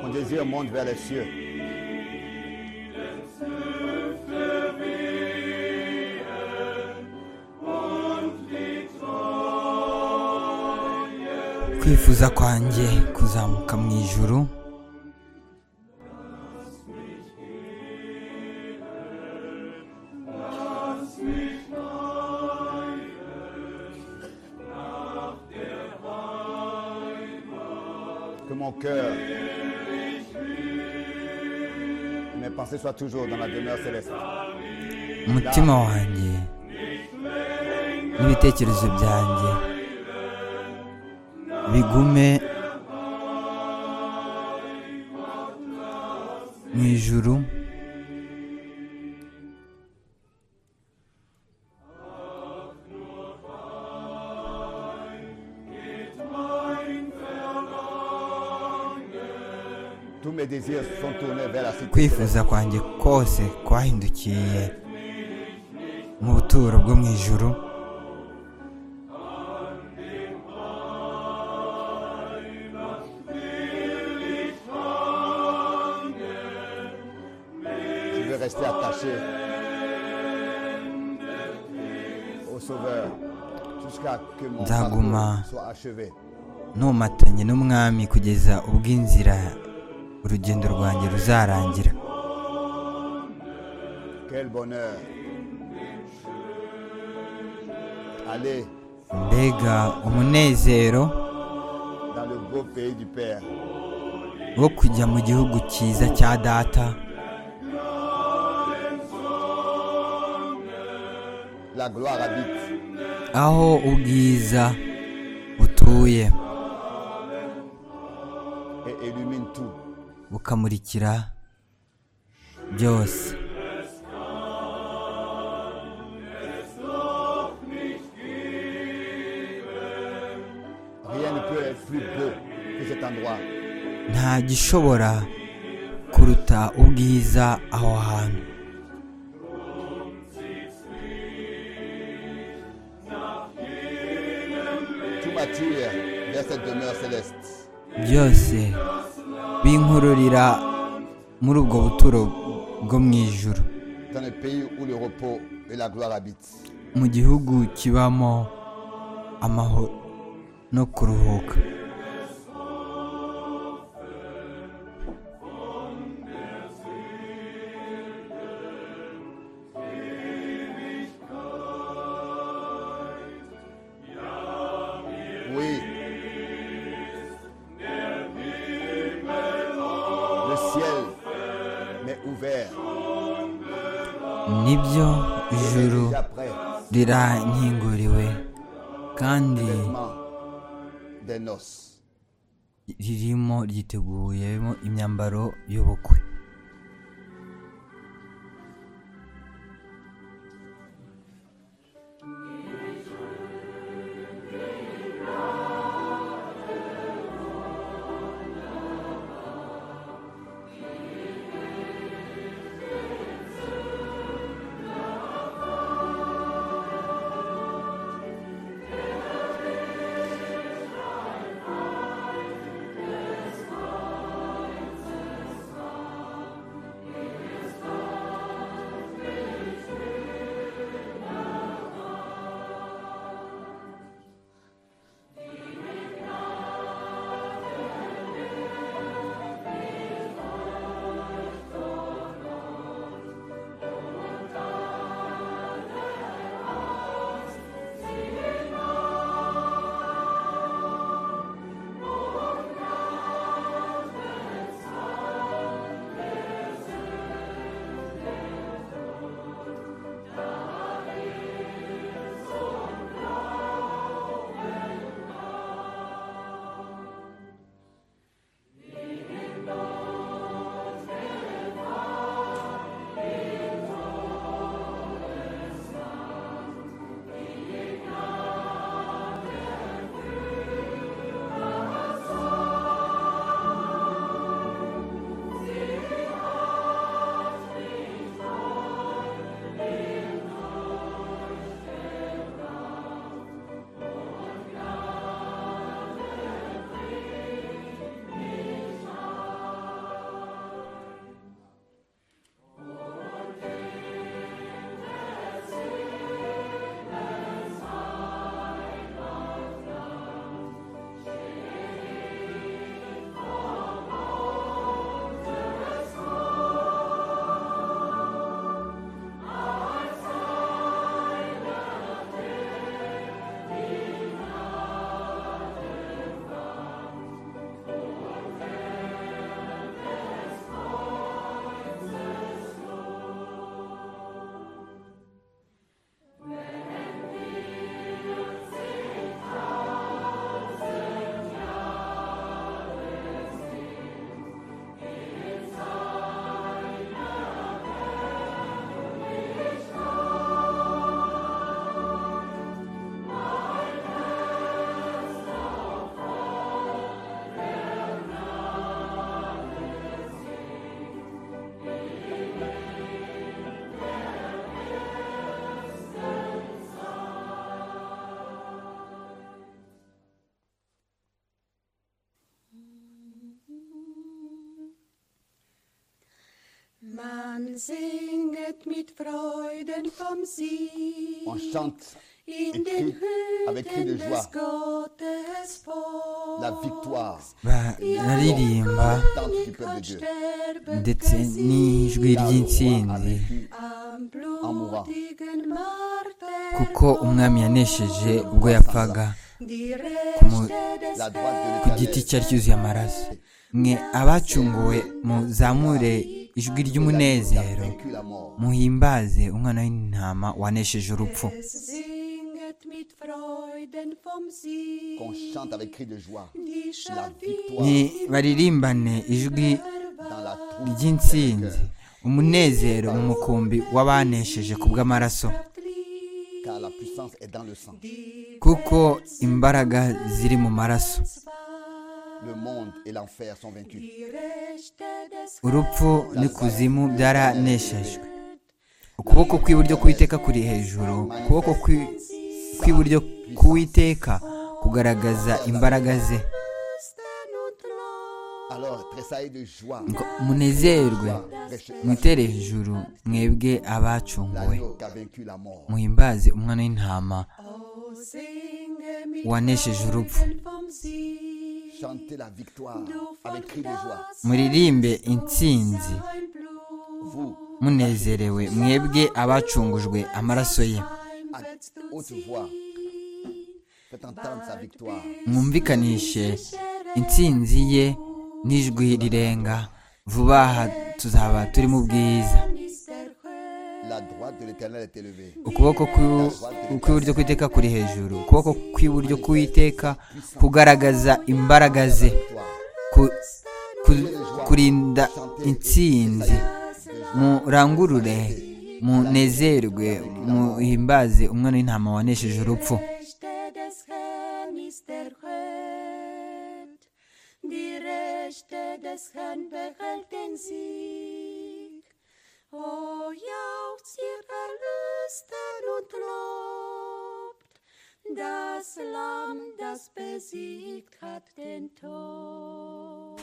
conduisirent monte vers les cieux. kwifuza kwanjye kuzamuka mu ijuru Que mon cœur, mes pensées soient toujours dans la demeure céleste. umutima wanjye n'ibitekerezo byanjye bigume mu ijuru Tous mes désirs sont tournés vers la cité céleste. kwifuza kwanjye kose kwahindukiye mu buturo bwo mu ijuru Je veux rester attaché au Sauveur jusqu'à que mon Daguma. parcours soit achevé. ntumatanye n'umwami kugeza ubwo inzira urugendo rwanjye ruzarangira Quel bonheur. Aller mbega umunezero dans le beau pays du Père. wo kujya mu gihugu cyiza cya data La gloire habite. aho ubwiza butuye et illumine tout. bukamurikira byose Rien ne peut être plus beau que cet endroit. nta gishobora kuruta ubwiza aho hantu Tout m'attire vers cette demeure céleste. byose binkururira muri ubwo buturo bwo mu ijuru Dans le pays où le repos et la gloire habitent. mu gihugu kibamo amahoro no kuruhuka Oui. Le ciel m'est ouvert. nibyo Il est ijuru déjà prêt. rirankinguriwe kandi Vêtements des noces. ririmo ryiteguyemo imyambaro y'ubukwe Man singet mit Freuden vom Sieg. On chante et in den crie avec cri de Hütten joie des Gottes Volks. la victoire Ba- bararirimba Tante du peuple de Dieu. sterben ndetse n'ijwi car le roi a ry'intsinzi vaincu am mourant. blutigen kuko umwami yanesheje ubwo yapfaga la droite de ku l'éternel. giti cyari cyuzuye amaraso mwe abacunguwe muzamure ijwi Il a ry'umunezero vaincu la mort. muhimbaze umwana w'intama wanesheje urupfu Es singet mit Freuden vom Sieg. Qu'on chante avec cri de joie Die la Schafir victoire ni baririmbane ijwi dans la troupe. ry'intsinzi umunezero mu mukumbi w'abanesheje ku bw'amaraso liegt, Car la puissance est dans le sang. die kuko imbaraga ziri mu maraso Welt, Le monde et l'enfer sont vaincus. die Rechte des urupfu n'ikuzimu byararaneshejwe ukuboko kw'iburyo k'uwiteka kuri hejuru ukuboko kw'i- kw'iburyo k'uwiteka kugaragaza imbaraga ze Christen und Lohn. Alors, tressaillez de joie. ngo munezerwe Reste- mwitere hejuru mwebwe abacunguwe L'agneau qui a vaincu la mort. muhimbaze umwana w'intama Oh, singe mit wanesheje urupfu Freuden vom Sieg. Chantez la victoire Du von avec cri de joie. das muririmbe intsinzi ein Blut Vous, munezerewe mwebwe abacungujwe amaraso ye à willst du haute voix, ziehen. faites entendre sa victoire. mwumvikanishe intsinzi ye n'ijwi rirenga vuba aha tuzaba turi mu bwiza Dann ist der Herr La droite de l'éternel est élevée. ukuboko kw'ibu- kw'iburyo kw'iteka kuri hejuru ukuboko kw'iburyo k'uwiteka kugaragaza imbaraga ze Victoire. ku- ku- kurinda intsinzi murangurure munezerwe muhimbaze umwana w'intama wanesheje urupfu Rechte des Herrn ist erhöht. Die Rechte des Herrn behält den Sieg. O jauchzt ihr Erlösten und lobt, das Lamm, das besiegt hat den Tod.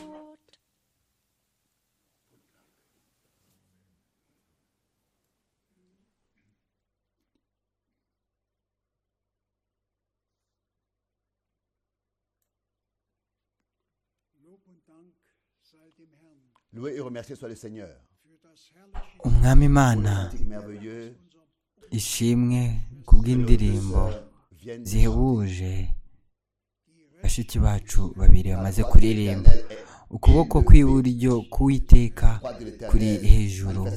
Lob und Dank sei dem Herrn Louez et remerciez soit le Seigneur. für das herrliche umwami imana Cantique merveilleux. ishimwe que nos kubw'indirimbo deux sœurs viennent nous chanter. zihebuje bashiki bacu babiri bamaze kuririmba ukuboko kw'iburyo k'uwiteka kuri hejuru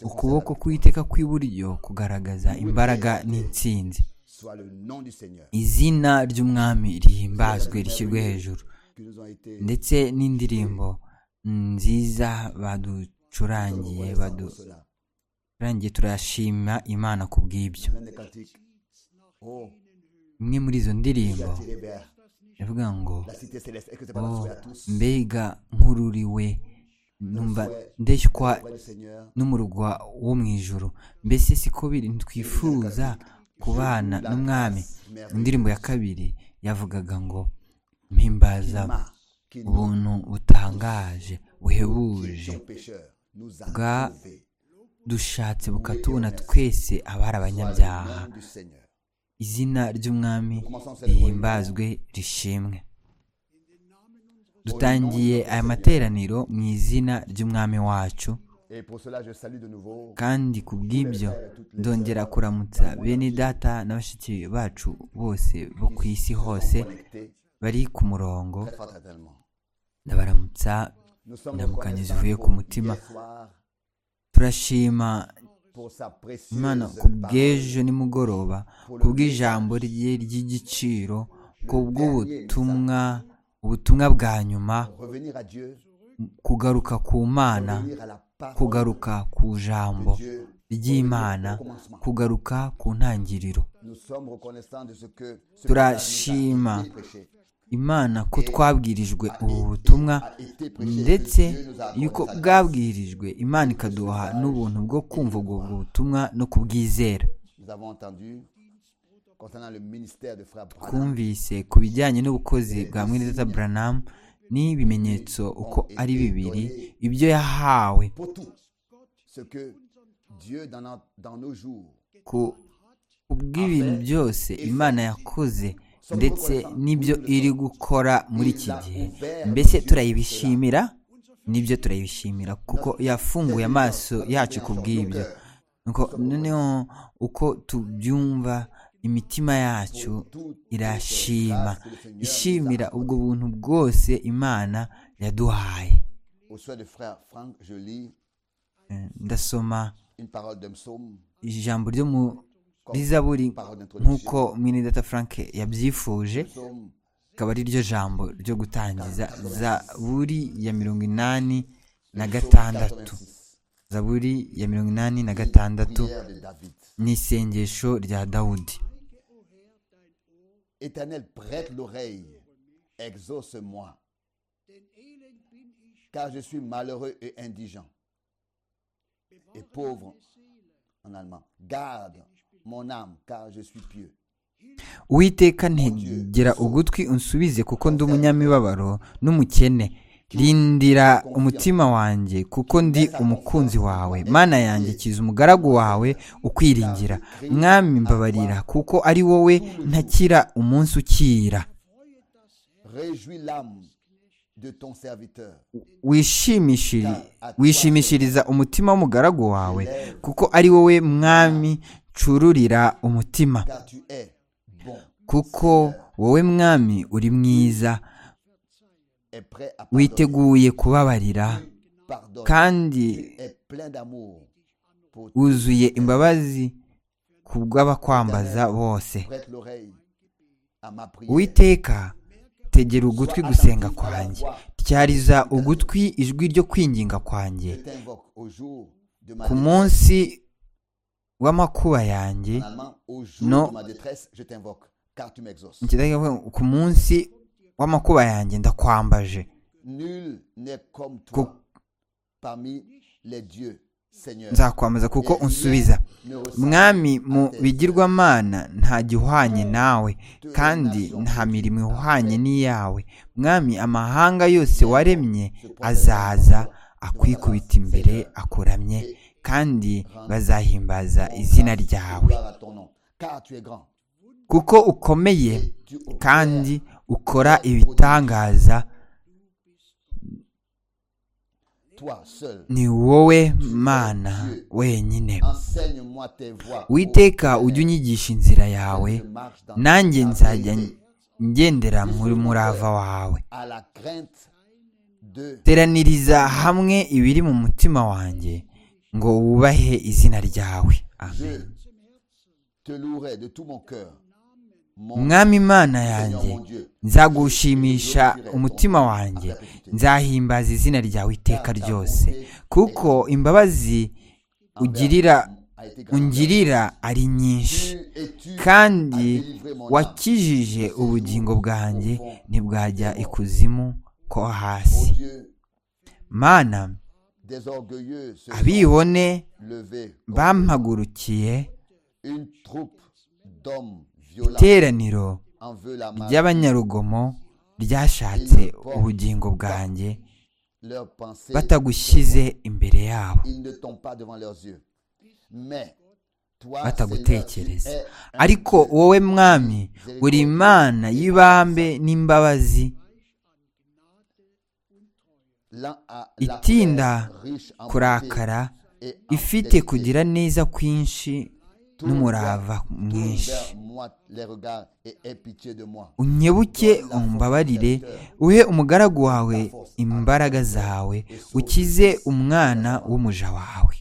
ukuboko k'uwiteka kw'iburyo kugaragaza imbaraga n'intsinzi Soit le nom du Seigneur izina ry'umwami rihimbazwe rishyirwe hejuru qui nous ont été ndetse n'indirimbo nziza baducurangiye reconnaissants pour baducurangiye cela. turashima imana ku bw'ibyo L'un des cantiques. Oh, imwe muri izo j'ai ndirimbo attiré vers ivuga ngo la cité céleste. Est-ce que c'est pas notre oh souhait à tous mbega nkururiwe numva ndeshywa Auprès du Seigneur, n'umurwa wo mu ijuru mbese siko biri ntitwifuza kubana n'umwami indirimbo ya kabiri yavugaga ngo mpimbaza Emma, qui nous, ubuntu butangaje qui buhebuje étions pécheurs, nous a Bwa- sauvés. dushatse bukatubona twese abari Soit abanyabyaha le nom du Seigneur. izina ry'umwami rihimbazwe rishimwe dutangiye aya materaniro mu izina ry'umwami wacu Et pour cela, je salue de nouveau kandi ku bw'ibyo ndongera kuramutsa bene data na bashiki bacu bose bo ku isi hose connectés bari ku murongo très fraternellement. ndabaramutsa Nous sommes indamukanyo reconnaissants zivuye ku pour mutima hier soir, turashima pour sa précieuse imana ku parole. bw'ejo nimugoroba ku bw'ijambo rye ry'igiciro ku bw'ubutumwa ubutumwa bwa nyuma Revenir à Dieu, kugaruka ku mana revenir à la parole kugaruka ku de jambo Dieu. ry'imana kugaruka ku ntangiriro Nous sommes reconnaissants de ce que ce Turashima. message a été prêché. imana ko twabwirijwe ubu butumwa ndetse yuko bwabwirijwe imana ikaduha n'ubuntu bwo kumva ubwo butumwa no kubwizera Nous avons entendu concernant le ministère de Frère Branham, twumvise ku bijyanye n'ubukozi bwa mwirizata buranamu n'ibimenyetso uko ari bibiri ibyo yahawe pour tout ce que Dieu dans, no- dans nos jours, ku ubw'ibintu byose imana yakoze ndetse n'ibyo iri gukora muri iki gihe mbese turayibishimira nibyo turayibishimira kuko yafunguye amaso yacu ku bw'ibyo Nuko noneho uko tubyumva imitima yacu irashima ishimira ubwo buntu bwose imana yaduhaye au souhait de frère Franck, je lis Eh, ndasoma une parole d'un psaume, ijambo ryo mu rizaburi parole d'introduction. nk'uko mwenedata frank yabyifuje Psaume akaba ari ryo jambo ryo gutangiza zaburi ya mirongo inani na gatandatu 86, zaburi ya mirongo inani na gatandatu prière de David. ni isengesho rya dawudi Éternel, prête l'oreille, exauce-moi, Denn elend bin ich, car je suis malheureux et indigent et pauvre en allemand. Garde mon âme, car je suis pieux. uwiteka ntegera ugutwi unsubize kuko ndi umunyamibabaro n'umukene rindira umutima wanjye kuko ndi umukunzi wawe mana yanjye kiza umugaragu wawe ukwiringira mwami mbabarira kuko ari wowe ntakira umunsi ukira Réjouis l'âme de ton serviteur. wishimishiri- wishimishiriza umutima w'umugaragu wawe kuko ari wowe mwami ncururira umutima car tu es bon kuko wowe mwami uri mwiza et prêt à pardonner. witeguye kubabarira Pardonne. kandi Tu es plein d'amour pour tous. wuzuye imbabazi ku bw'abakwambaza bose Prête l'oreille à ma prière. uwiteka tegera ugutwi gusenga kwanjye tyariza ugutwi ijwi ryo kwinginga kwanjye Je t'invoque au jour de ma ku détresse. munsi w'amakuba yanjye En allemand, au jour Non. de ma détresse, je t'invoque, car tu m'exauces. Mu Kidage bavuga ngo, ku munsi w'amakuba yanjye ndakwambaje Nul n'est comme toi parmi les dieux, Seigneur. nzakwambaza kuko Et rien unsubiza ne ressemble mwami mu à tes bigirwamana nta gihwanye nawe kandi nta mirimo ihwanye n'iyawe mwami amahanga yose waremye azaza akwikubita imbere akuramye kandi bazahimbaza izina ryawe Gloire à ton nom, car tu es grand. kuko ukomeye Tu opères kandi ukora ibitangaza toi seul. ni wowe mana wenyine Enseigne-moi tes voies. witeka ujye unyigisha inzira yawe Je marche dans nanjye ta nzajya vérité, ngendera muri murava wawe à la crainte de teraniriza hamwe ibiri mu mutima wanjye ngo wubahe izina ryawe Je Amen. te louerai de tout mon cœur. Mon umwami imana yanjye Seigneur, mon Dieu. nzagushimisha umutima wanjye nzahimbaza izina ryawe iteka ryose kuko imbabazi ugirira A été grande. ungirira ari nyinshi Tu et tu kandi as délivré mon âme. wakijije ubugingo bwanjye ntibwajya ikuzimu ko Mon hasi Dieu, mana des orgueilleux se sont abibone levés. contre bampagurukiye Une troupe d'hommes violents iteraniro en veut la mort. ry'abanyarugomo ryashatse ubugingo bwanjye Leurs pensées, batagushyize imbere yabo ils ne tombent pas devant leurs yeux. Mais toi, Seigneur, tu batagutekereza es un ariko Dieu. wowe mwami uri imana y'ibambe n'imbabazi L'un a la itinda paix, riche en kurakara beauté et en ifite fidélité. kugira neza kwinshi n'umurava Tourne mwinshi vers moi les regards et aie pitié de moi. unyebuke umbabarire uhe umugaragu wawe imbaraga zawe ukize umwana w'umuja wawe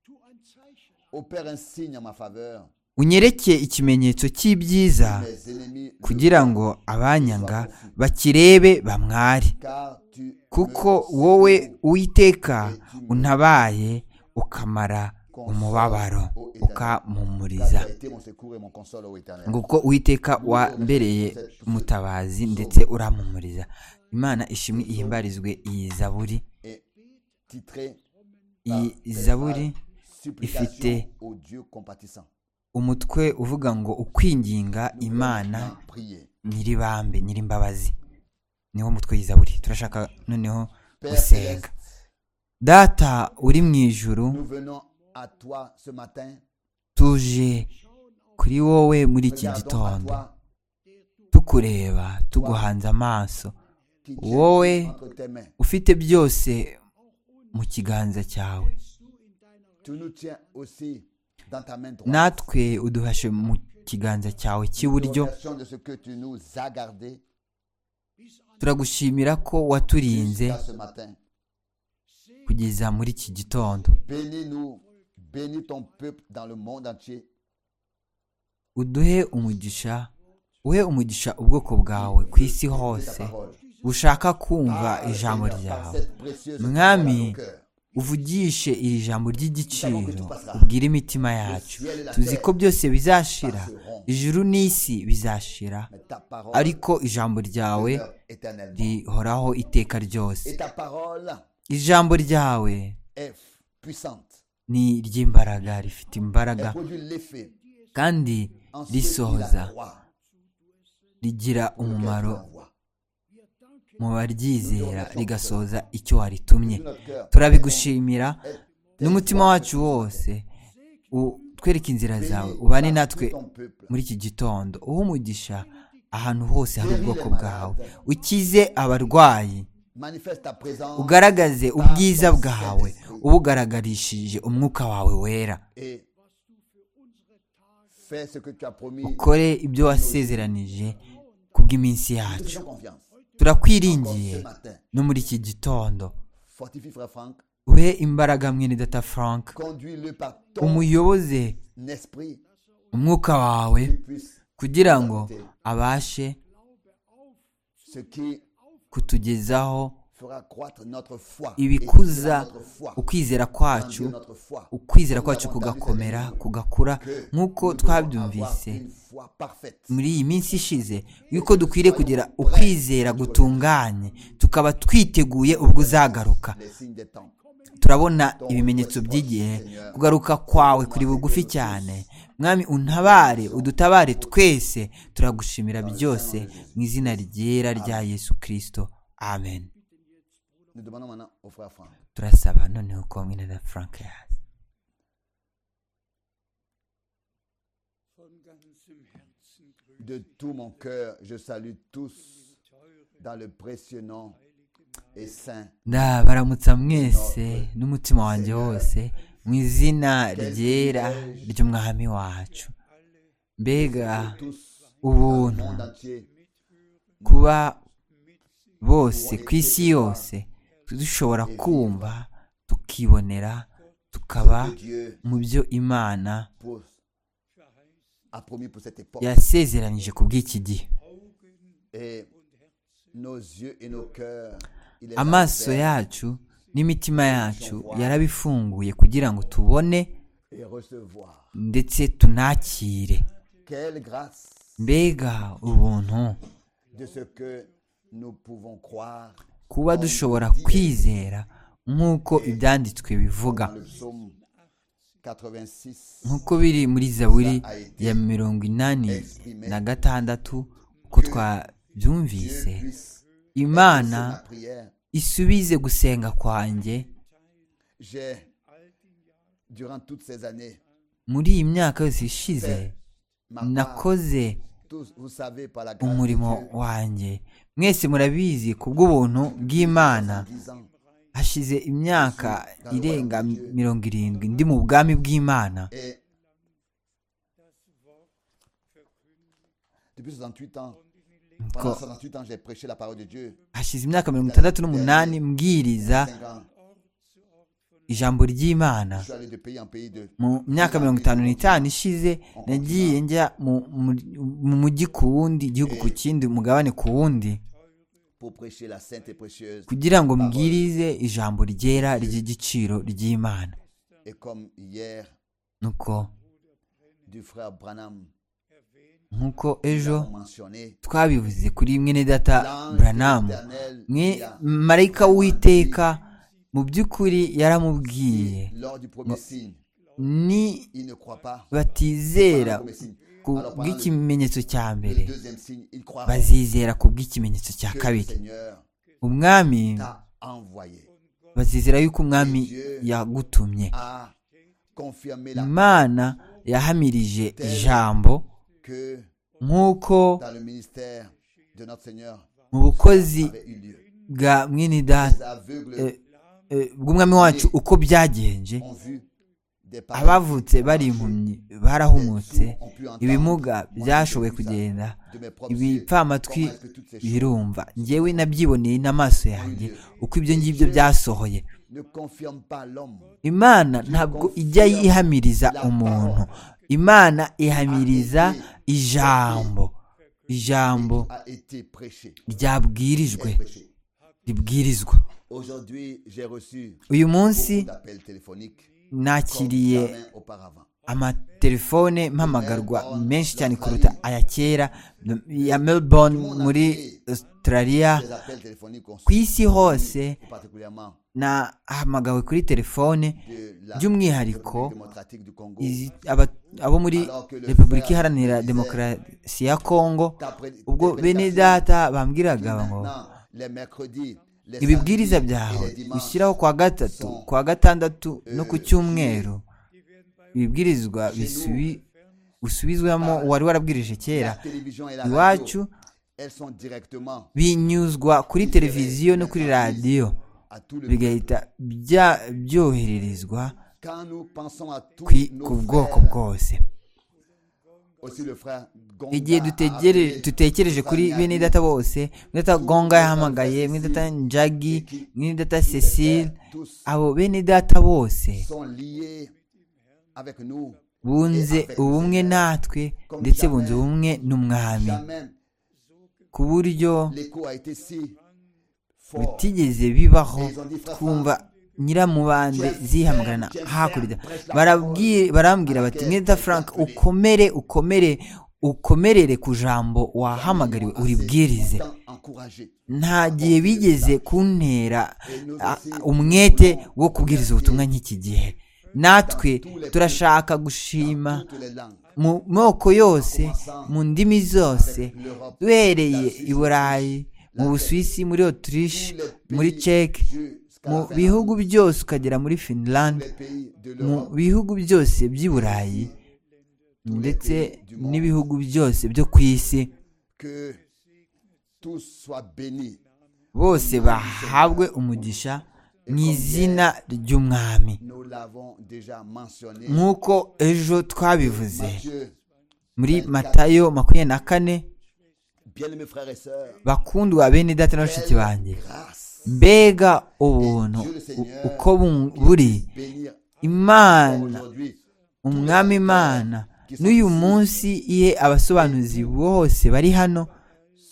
tu ein Zeichen, Opère un signe en ma faveur. unyereke ikimenyetso cy'ibyiza Mes ennemis le kugira voient, ngo abanyanga bakirebe bamware car tu kuko me wowe secours uwiteka untabaye ukamara umubabaro car tu ukamumuriza as été mon secours et mon console au éternel. ngo kuko uwiteka wambereye umutabazi ndetse uramumuriza imana ishimwe ihimbarizwe iyi zaburi Et titré iyi ces zaburi phrases, Supplications ifite- au Dieu compatissant. umutwe uvuga ngo ukwinginga imana Maintenant, priez. nyiribambe nyirimbabazi niwo mutwe y'izaburi turashaka noneho Père gusenga céleste, data uri mu ijuru Nous venons à toi ce matin. tuje kuri wowe muri iki Regardons à gitondo toi tukureba tuguhanze amaso qui tient Wowe. entre tes mains. ufite byose mu kiganza cyawe Tu nous tiens aussi dans ta main droite. natwe uduhashe mu kiganza cyawe cy'iburyo Nous remercions de ce que tu nous as gardé turagushimira ko waturinze jusqu'à ce matin. kugeza muri iki gitondo Bénis-nous, bénis ton peuple dans le monde entier uduhe umugisha uhe umugisha ubwoko bwawe ku isi de ta hose parole. bushaka kumva Parle, ijambo Seigneur, par ryawe cette précieuse Mwami, parole à nos cœurs. uvugishe iri jambo ry'igiciro ubwire imitima yacu tuzi ko byose bizashira ijuru n'isi bizashira Mais ta parole, ariko ijambo ryawe demeure éternellement. rihoraho iteka ryose Et ta parole ijambo ryawe est puissante. ni iry'imbaraga rifite imbaraga Elle produit l'effet kandi en ceux qui risohoza la croient, rigira auquel tu umumaro l'envoies. mu baryizera rigasohoza icyo waritumye Notre cœur turabigushimira est n'umutima wacu wose u- twereke inzira zawe ubane natwe ton peuple. muri iki gitondo uhe umugisha ahantu hose hari ubwoko bwawe ukize abarwayi Manifeste ta présence ugaragaze ubwiza bwawe ubugaragarishije umwuka wawe wera et fais ce que tu as promis. ukore ibyo wasezeranije kubw'iminsi Nous te yacu faisons confiance. turakwiringiye Encore ce matin. no muri iki gitondo Fortifie Frère Franck. uhe imbaraga mwene data frank Conduis-le par ton umuyoboze esprit umwuka wawe qu'il puisse kugira ngo abashe ce qui kutugezaho fera croître notre foi. ibikuza étira notre foi, ukwizera grandir kwacu notre foi. ukwizera kwacu kugakomera kugakura Que nk'uko nous devons twabyumvise avoir une foi parfaite. muri iyi minsi ishize yuko dukwiriye kugira ukwizera gutunganye tukaba twiteguye ubwo uzagaruka Les signes des temps. turabona ibimenyetso by'igihe kugaruka kwawe kuri bugufi cyane mwami untabare udutabare twese turagushimira byose mu izina ryera rya yesu kirisito amen Nous demandons maintenant au frère Franck. turasaba noneho ko mwene na frank yaza De tout mon cœur, je salue tous dans le précieux nom et saint ndabaramutsa mwese n'umutima wanjye wose mu izina ryera ry'umwami wacu mbega tous dans le ubuntu monde entier. kuba bose ku isi yose dushobora kumva tukibonera tukaba Ce que Dieu mu byo imana pour- a promis pour cette époque. yasezeranije ku bw'iki gihe Et nos yeux et nos cœurs, il les a amaso ouverts yacu n'imitima yacu yarabifunguye kugira ngo tubone et recevoir. ndetse tunakire Quelle grâce mbega ubuntu de ce que nous pouvons croire kuba dushobora kwizera nk'uko ibyanditswe bivuga dans le psaume 86. nk'uko biri muri zaburi ya mirongo inani na gatandatu uko Dieu twabyumvise puisse imana exaucer ma prière. isubize gusenga kwanjye J'ai, durant toutes ces années, muri iyi myaka yose ishize ma part, nakoze tous, vous savez, par la grâce de umurimo Dieu, wanjye mwese murabizi ku bw'ubuntu bw'imana 10 ans, hashize imyaka irenga mirongo irindwi ndi mu bwami bw'imana et depuis 68 ans, pendant Ko- 68 ans, j'ai prêché la parole de Dieu. hashize imyaka mirongo itandatu n'umunani mbwiriza 5 ans, ijambo ry'imana je suis allé de pays en pays de mu myaka mirongo itanu n'itanu ishize nagiye njya mu- mu- mu mujyi ku wundi igihugu ku kindi umugabane ku wundi pour prêcher la sainte et précieuse. kugira ngo mbwirize ijambo ryera ry'igiciro ry'imana Et comme hier, nuko du frère Branham, nk'uko nous ejo avons mentionné, twabivuze kuri mwene data l'ange de buranamu l'Éternel mwe qui a- marayika w'iteka mu by'ukuri yaramubwiye qui, lors du premier signe, ni il ne croit pas. Pendant le batizera premier signe. ku Alors, pendant le- bw'ikimenyetso cya mbere le deuxième signe, il croira bazizera ku bw'ikimenyetso cya que le kabiri Seigneur umwami t'a envoyé. bazizera yuko umwami yagutumye a confirmé la imana yahamirije ijambo que nk'uko dans le ministère de notre Seigneur mu bukozi avait eu lieu. bwa mwene data Les aveugles eh, eh, bw'umwami wacu uko byagenje ont vu des abavutse bari impumyi barahumutse Les sourds ont pu entendre. ibimuga Moi, byashoboye j'ai vu ça kugenda de mes propres yeux. ibipfamatwi Comment est-ce que toutes ces choses birumva ngewe nabyiboneye n'amaso yanjye uko ibyo ngibyo byasohoye ne confirment pas l'homme imana ntabwo ijya yihamiriza umuntu imana ihamiriza ijambo ijambo a été prêché. ryabwirijwe prêché. ribwirizwa Aujourd'hui, j'ai reçu uyu munsi beaucoup d'appels téléphoniques comme nakiriye jamais auparavant. amatelefone mpamagarwa menshi cyane kuruta aya kera ya melbourne muri australia Des appels téléphoniques ont ku isi hose particulièrement nahamagawe kuri telefone de la by'umwihariko République démocratique du Congo. izi- aba- abo muri repubulika iharanira demokarasi ya kongo T'après- ubwo tes bene prédications data qui bambwiraga ngo maintenant, les mercredis, les ibibwiriza samedis et byawe les dimanches ushyiraho kwa gatatu sont kwa gatandatu no ku cyumweru ibibwirizwa bisubi- usubizwamo uwari warabwirije kera la télévision et la iwacu radio, elles sont directement binyuzwa kuri televiziyo no kuri radiyo à tout le monde. bigahita bya- byohererezwa Quand nous pensons à tous kwi- ku nos bwoko frères, bwose aussi le frère Gonga igihe a dutegere appelé dutekereje kuri Stéphanie bene Agnew, data bose bene data gonga yahamagaye bene data njagi bene data cecile abo bene data bose sont liés avec nous. bunze ubumwe natwe ndetse bunze ubumwe n'umwami Jamais ku buryo l'écho a été si fort. bitigeze bibaho twumva nyiramubande zihamagana hakurya Barabwi- barambwira bati mwita frank ukomere ukomere ukomerere ku jambo wahamagariwe uribwirize Tant encouragé. nta gihe bigeze kuntera a- a- umwete wo kubwiriza ubutumwa nk'iki gihe natwe turashaka gushima Toutes les langues. mu moko yose mu ndimi zose duhereye i burayi mu busuwisi muri otirishe muri ceke mu bihugu byose ukagera muri finland Les pays de mu l'Europe, bihugu byose by'i burayi ndetse n'ibihugu byose byo ku isi que tous soient bénis. bose bahabwe umugisha mu izina ry'umwami Nous l'avons déjà mentionné. nk'uko ejo twabivuze Dieu, muri matayo makumyabiri na kane bien-aimés frères et sœurs, bakundwa bene data na bashiki banjye grâce, mbega ubuntu u- uko bu- buri bénir imana aujourd'hui umwami imana n'uyu munsi ihe abasobanuzi bose bari hano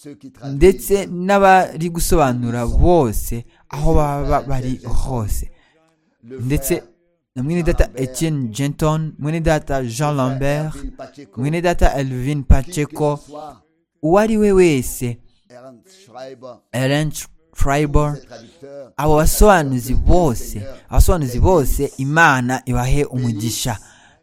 ceux qui ndetse traduisent n'abari gusobanura bose aho baba bari hose le ndetse frère na mwene data Etienne Genton mwene data Jean Lambert Erwin Pacheco, mwene data Elvin qui que Pacheco ce soit, uwo ari we wese Ernst Schreiber, Ellen Schreiber ses traducteurs, abo basobanuzi bose abasobanuzi bose imana ibahe umugisha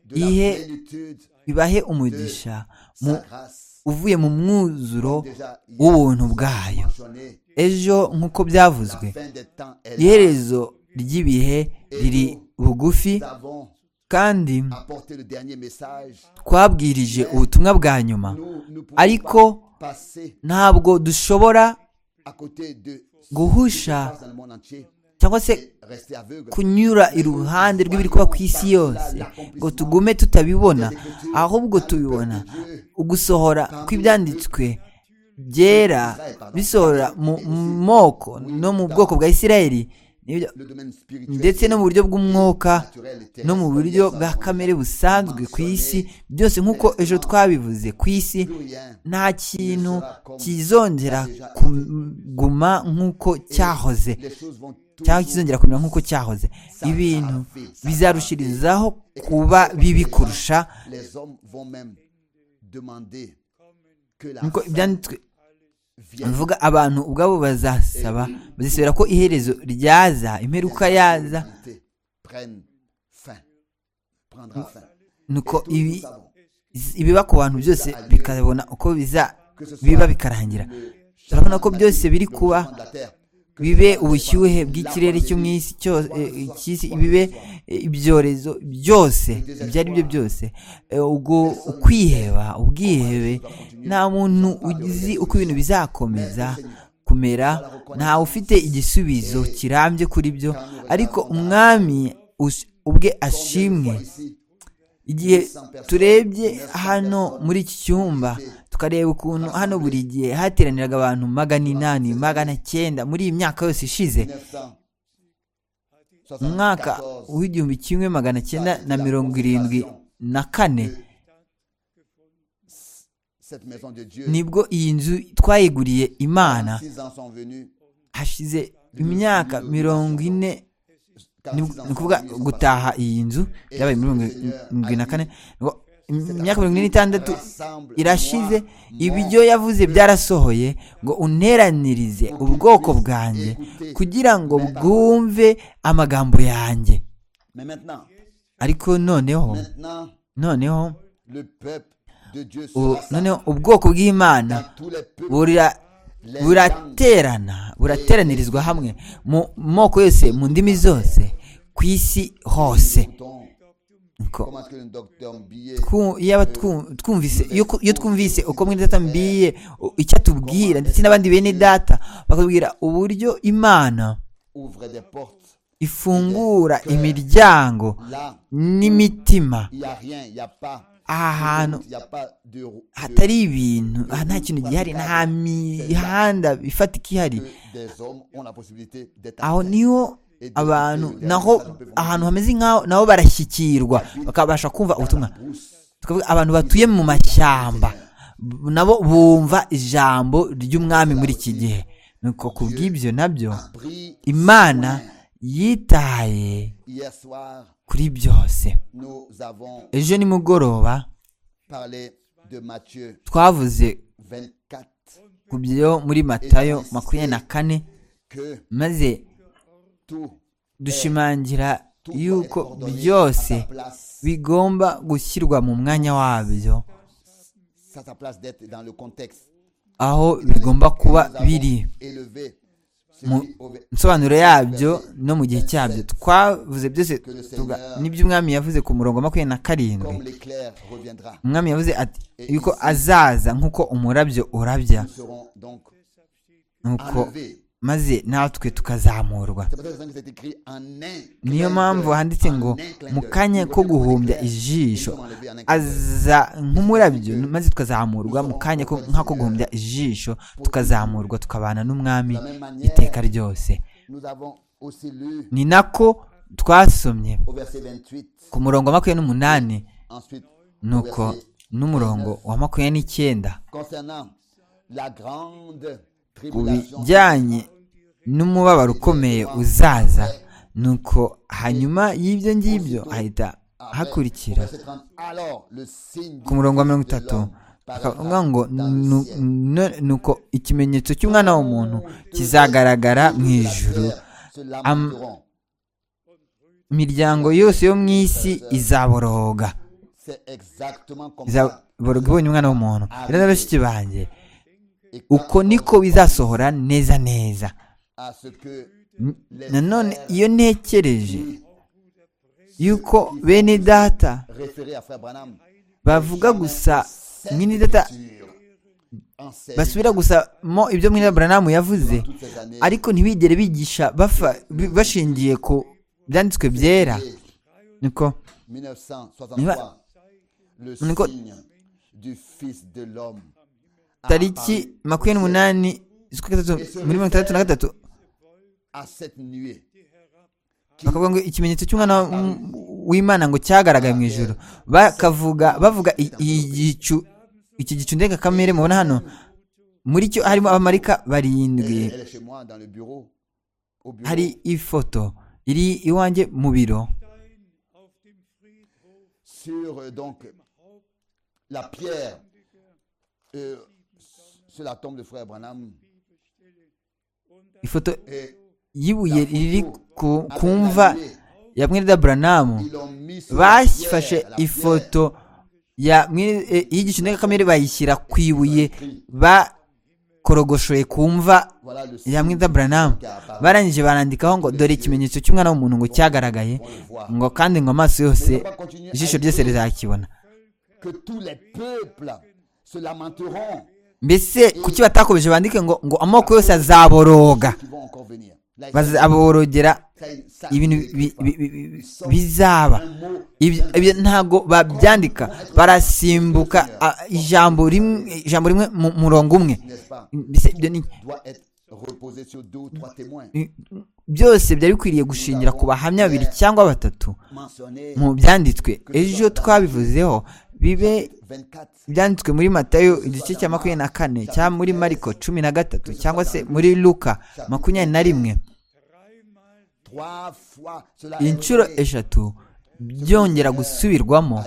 de la ihe plénitude, ibahe umugisha mu, sa grâce, uvuye mu mwuzuro déjà hier w'ubuntu bwayo mentionnée, ejo nk'uko byavuzwe la fin des temps est là. iherezo ry'ibihe riri bugufi Nous avons kandi apporté le dernier message. twabwirije ubutumwa bwa nyuma Nous ne pouvons ariko pas passer ntabwo dushobora à côté de ce qui se Guhusha. passe dans le monde entier cyangwa se et rester aveugle. kunyura iruhande rw'ibiri kuba ku isi yose ngo tugume tutabibona ahubwo tubibona ugusohora kw'ibyanditswe byera bisohora mu moko no mu bwoko bwa isirayeli nibyo Le domaine spirituel ndetse no mu buryo bw'umwuka naturel et terrestre, no mu buryo bwa kamere busanzwe ku isi byose nk'uko ejo twabivuze ku isi plus rien. nta kintu kizongera kuguma nk'uko cyahoze Les choses vont cyangwa toujours kizongera kumera nk'uko cyahoze ibintu bizarushirizaho kuba bibi kurusha Les hommes vont même demander que la nk'uko fin ibyanditswe vienne. bivuga abantu ubwabo bazasaba bazisubira ko iherezo ryaza imperuka yaza Prennent fin. Prendra fin. nuko Tous nous ibi savons ibiba ku bantu byose bikabona uko biza biba bikarangira que ce turabona changement ko byose biri climatique, le kuba changement de la terre, bibe ubushyuhe bw'ikirere cyo mu isi cyose eh, icy'isi bibe eh, ibyorezo byose ibyo ari byo byose Eh, ubwo ukwiheba ubwihebe nta muntu uzi uko ibintu bizakomeza kumera ntawe ufite igisubizo kirambye kuri byo ariko umwami us- ubwe ashimwe igihe turebye hano muri iki cyumba tukareba ukuntu hano buri gihe hateraniraga abantu magana inani magana cyenda muri iyi myaka yose ishize mu mwaka w'igihumbi kimwe magana cyenda na mirongo irindwi na kane nibwo iyi nzu twayiguriye imana hashize imyaka mirongo ine ni ukuvuga gutaha iyi nzu byabaye muri mirongo irindwi na kane ngo imyaka mirongo ine n'itandatu irashize ibyo yavuze byarasohoye ngo unteranirize ubwoko bwanjye kugira ngo bwumve amagambo yanjye Mais maintenant, ariko noneho maintenant, noneho le peuple de Dieu se u- rassemble. noneho ubwoko bw'imana Car tous les peuples, burira les langues, buraterana burateranirizwa hamwe mu moko yose mu ndimi zose ku isi hose écoutons Nuko comment est-ce que le docteur Billet twu- yaba twu- twumvise iyo ku- iyo twumvise uko mwene data mbiye u- icyo atubwira ndetse n'abandi bene data bakatubwira uburyo imana ouvre des portes. ifungura imiryango Là, n'imitima il n'y a rien, il n'y a pas. aha hantu Il n'y a pas de. de- hatari ibintu aha nta kintu gihari nta mihanda ifatika ihari que des hommes ont la possibilité d'être. aho atteints. niho abantu naho ahantu hameze nk'aho nabo barashyikirwa bakabasha kumva ubutumwa Brousse, tukavuga abantu batuye mu mashyamba b- nabo bumva ijambo ry'umwami muri iki gihe nuko ku bw'ibyo nabyo pris imana yitaye hier soir, kuri byose nous avons ejo nimugoroba parlé de Matthieu twavuze 24 ku byo muri matayo makumyabiri na kane que maze tout dushimangira tout doit être yuko ordonné à byose sa place. bigomba gushyirwa mu mwanya wabyo Ça sa place d'être dans le contexte. aho bigomba kuba Nous avons biri élevé mu celui au- nsobanuro yabyo no mu gihe cyabyo twavuze byose tuvuga n'ibyo umwami yavuze ku murongo wa makumyabiri na karindwi Comme l'éclair reviendra. umwami yavuze ati yuko azaza nk'uko umurabyo urabya Nous serons donc nuko enlevés. maze natwe tukazamurwa C'est pour ça que c'est écrit en un. niyo mpamvu handitse ngo mu kanya ko guhumbya ijisho aza nk'umurabyo maze tukazamurwa mu kanya ko- nk'ako guhumbya ijisho tukazamurwa tukabana n'umwami iteka ryose Nous avons aussi lu ni nako twasomye au verset 28. ku murongo wa makumyabiri n'umunani Ensuite, nuko n'umurongo wa makumyabiri n'icyenda concernant la grande ku tribulation, bijyanye n'umubabaro ukomeye uzaza nuko hanyuma y'ibyo ngibyo hahita après, au hakurikira verset 30, alors le signe ku murongo wa mirongo itatu akavuga ngo "Nu- nu- nuko ikimenyetso cy'umwana w'umuntu kizagaragara mu ijuru Am- Am... imiryango yose yo mu isi izaboroga C'est exactement comme ça. izaboroga ibonye umwana w'umuntu rero na bashiki banjye Et quant uko niko bizasohora neza neza à ce que les nanone frères iyo ntekereje yuko bene data référés à Frère Branham, bavuga gusa mwene data Écritures enseignent basubira gusamo ibyo mwene buranamu yavuze toutes ces années ariko ntibigere bigisha bafa- bi- bashingiye ku byanditswe byera niko 1963, le Niko- signe du Fils de l'homme. tariki makumyabiri n'umunani z'ukwa gatatu muri mirongo itandatu na gatatu à cette nuée. bakavuga ngo ikimenyetso cy'umwana w- w'imana ngo cyagaragaye mu ijoro bakavuga bavuga i- iyi gicu iki gicu ndengakamere mubona hano muri cyo harimo abamarika Elle, barindwi elle est chez moi dans le bureau. Au bureau. hari ifoto iri iwanjye mu biro Sur euh, donc la pierre euh, sur la tombe de frère Branham ifoto et y'ibuye riri ku ku mva ya mwirida buranamu ils l'ont mis sur la pierre, bafashe la pierre ifoto ya mwene- eh, y'igicu ndengakamere bayishyira ku ibuye ba korogoshoye ku mva Voilà le ya signe mwida buranamu qui a apparu. barangije barandikaho ngo dore ikimenyetso cy'umwana w'umuntu ngo cyagaragaye On le voit. ngo kandi ngo amaso yose Mais on va continuer à ijisho ryose dire rizakibona Que tous les peuples se lamenteront mbese kuki batakomeje bandike ngo ngo amoko yose azaboroga qui vont encore venir. Là, il- bazaborogera ça- ça- ibintu ça- bi- bi- bi- bi- ça- bizaba un mot, Ibyo- ibyo ntabwo babyandika barasimbuka ah, ijambo rimwe ijambo rimwe mu murongo umwe n'est-ce pas, Mbese ibyo ni- doit être reposé sur deux ou trois témoins byose byari bikwiriye gushingira ku bahamya babiri cyangwa batatu mentionnés. mu byanditswe ejo twabivuzeho bibe 24. byanditswe muri matayo igice cya makumyabiri na kane cyangwa muri mariko cumi na gatatu cyangwa se muri luka makumyabiri na rimwe Trois fois cela est inshuro répété. eshatu byongera gusubirwamo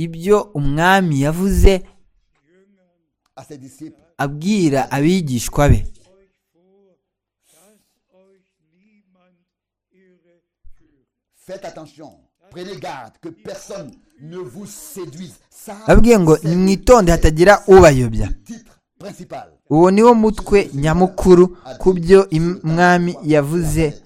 ibyo umwami yavuze à ses disciples. abwira abigishwa be Faites attention. Prenez garde que personne ne vous séduise. Ça, ababwiye ngo c'est mwitonde hatagira ubayobya le titre principal. uwo niwo mutwe nyamukuru ku byo im- umwami yavuze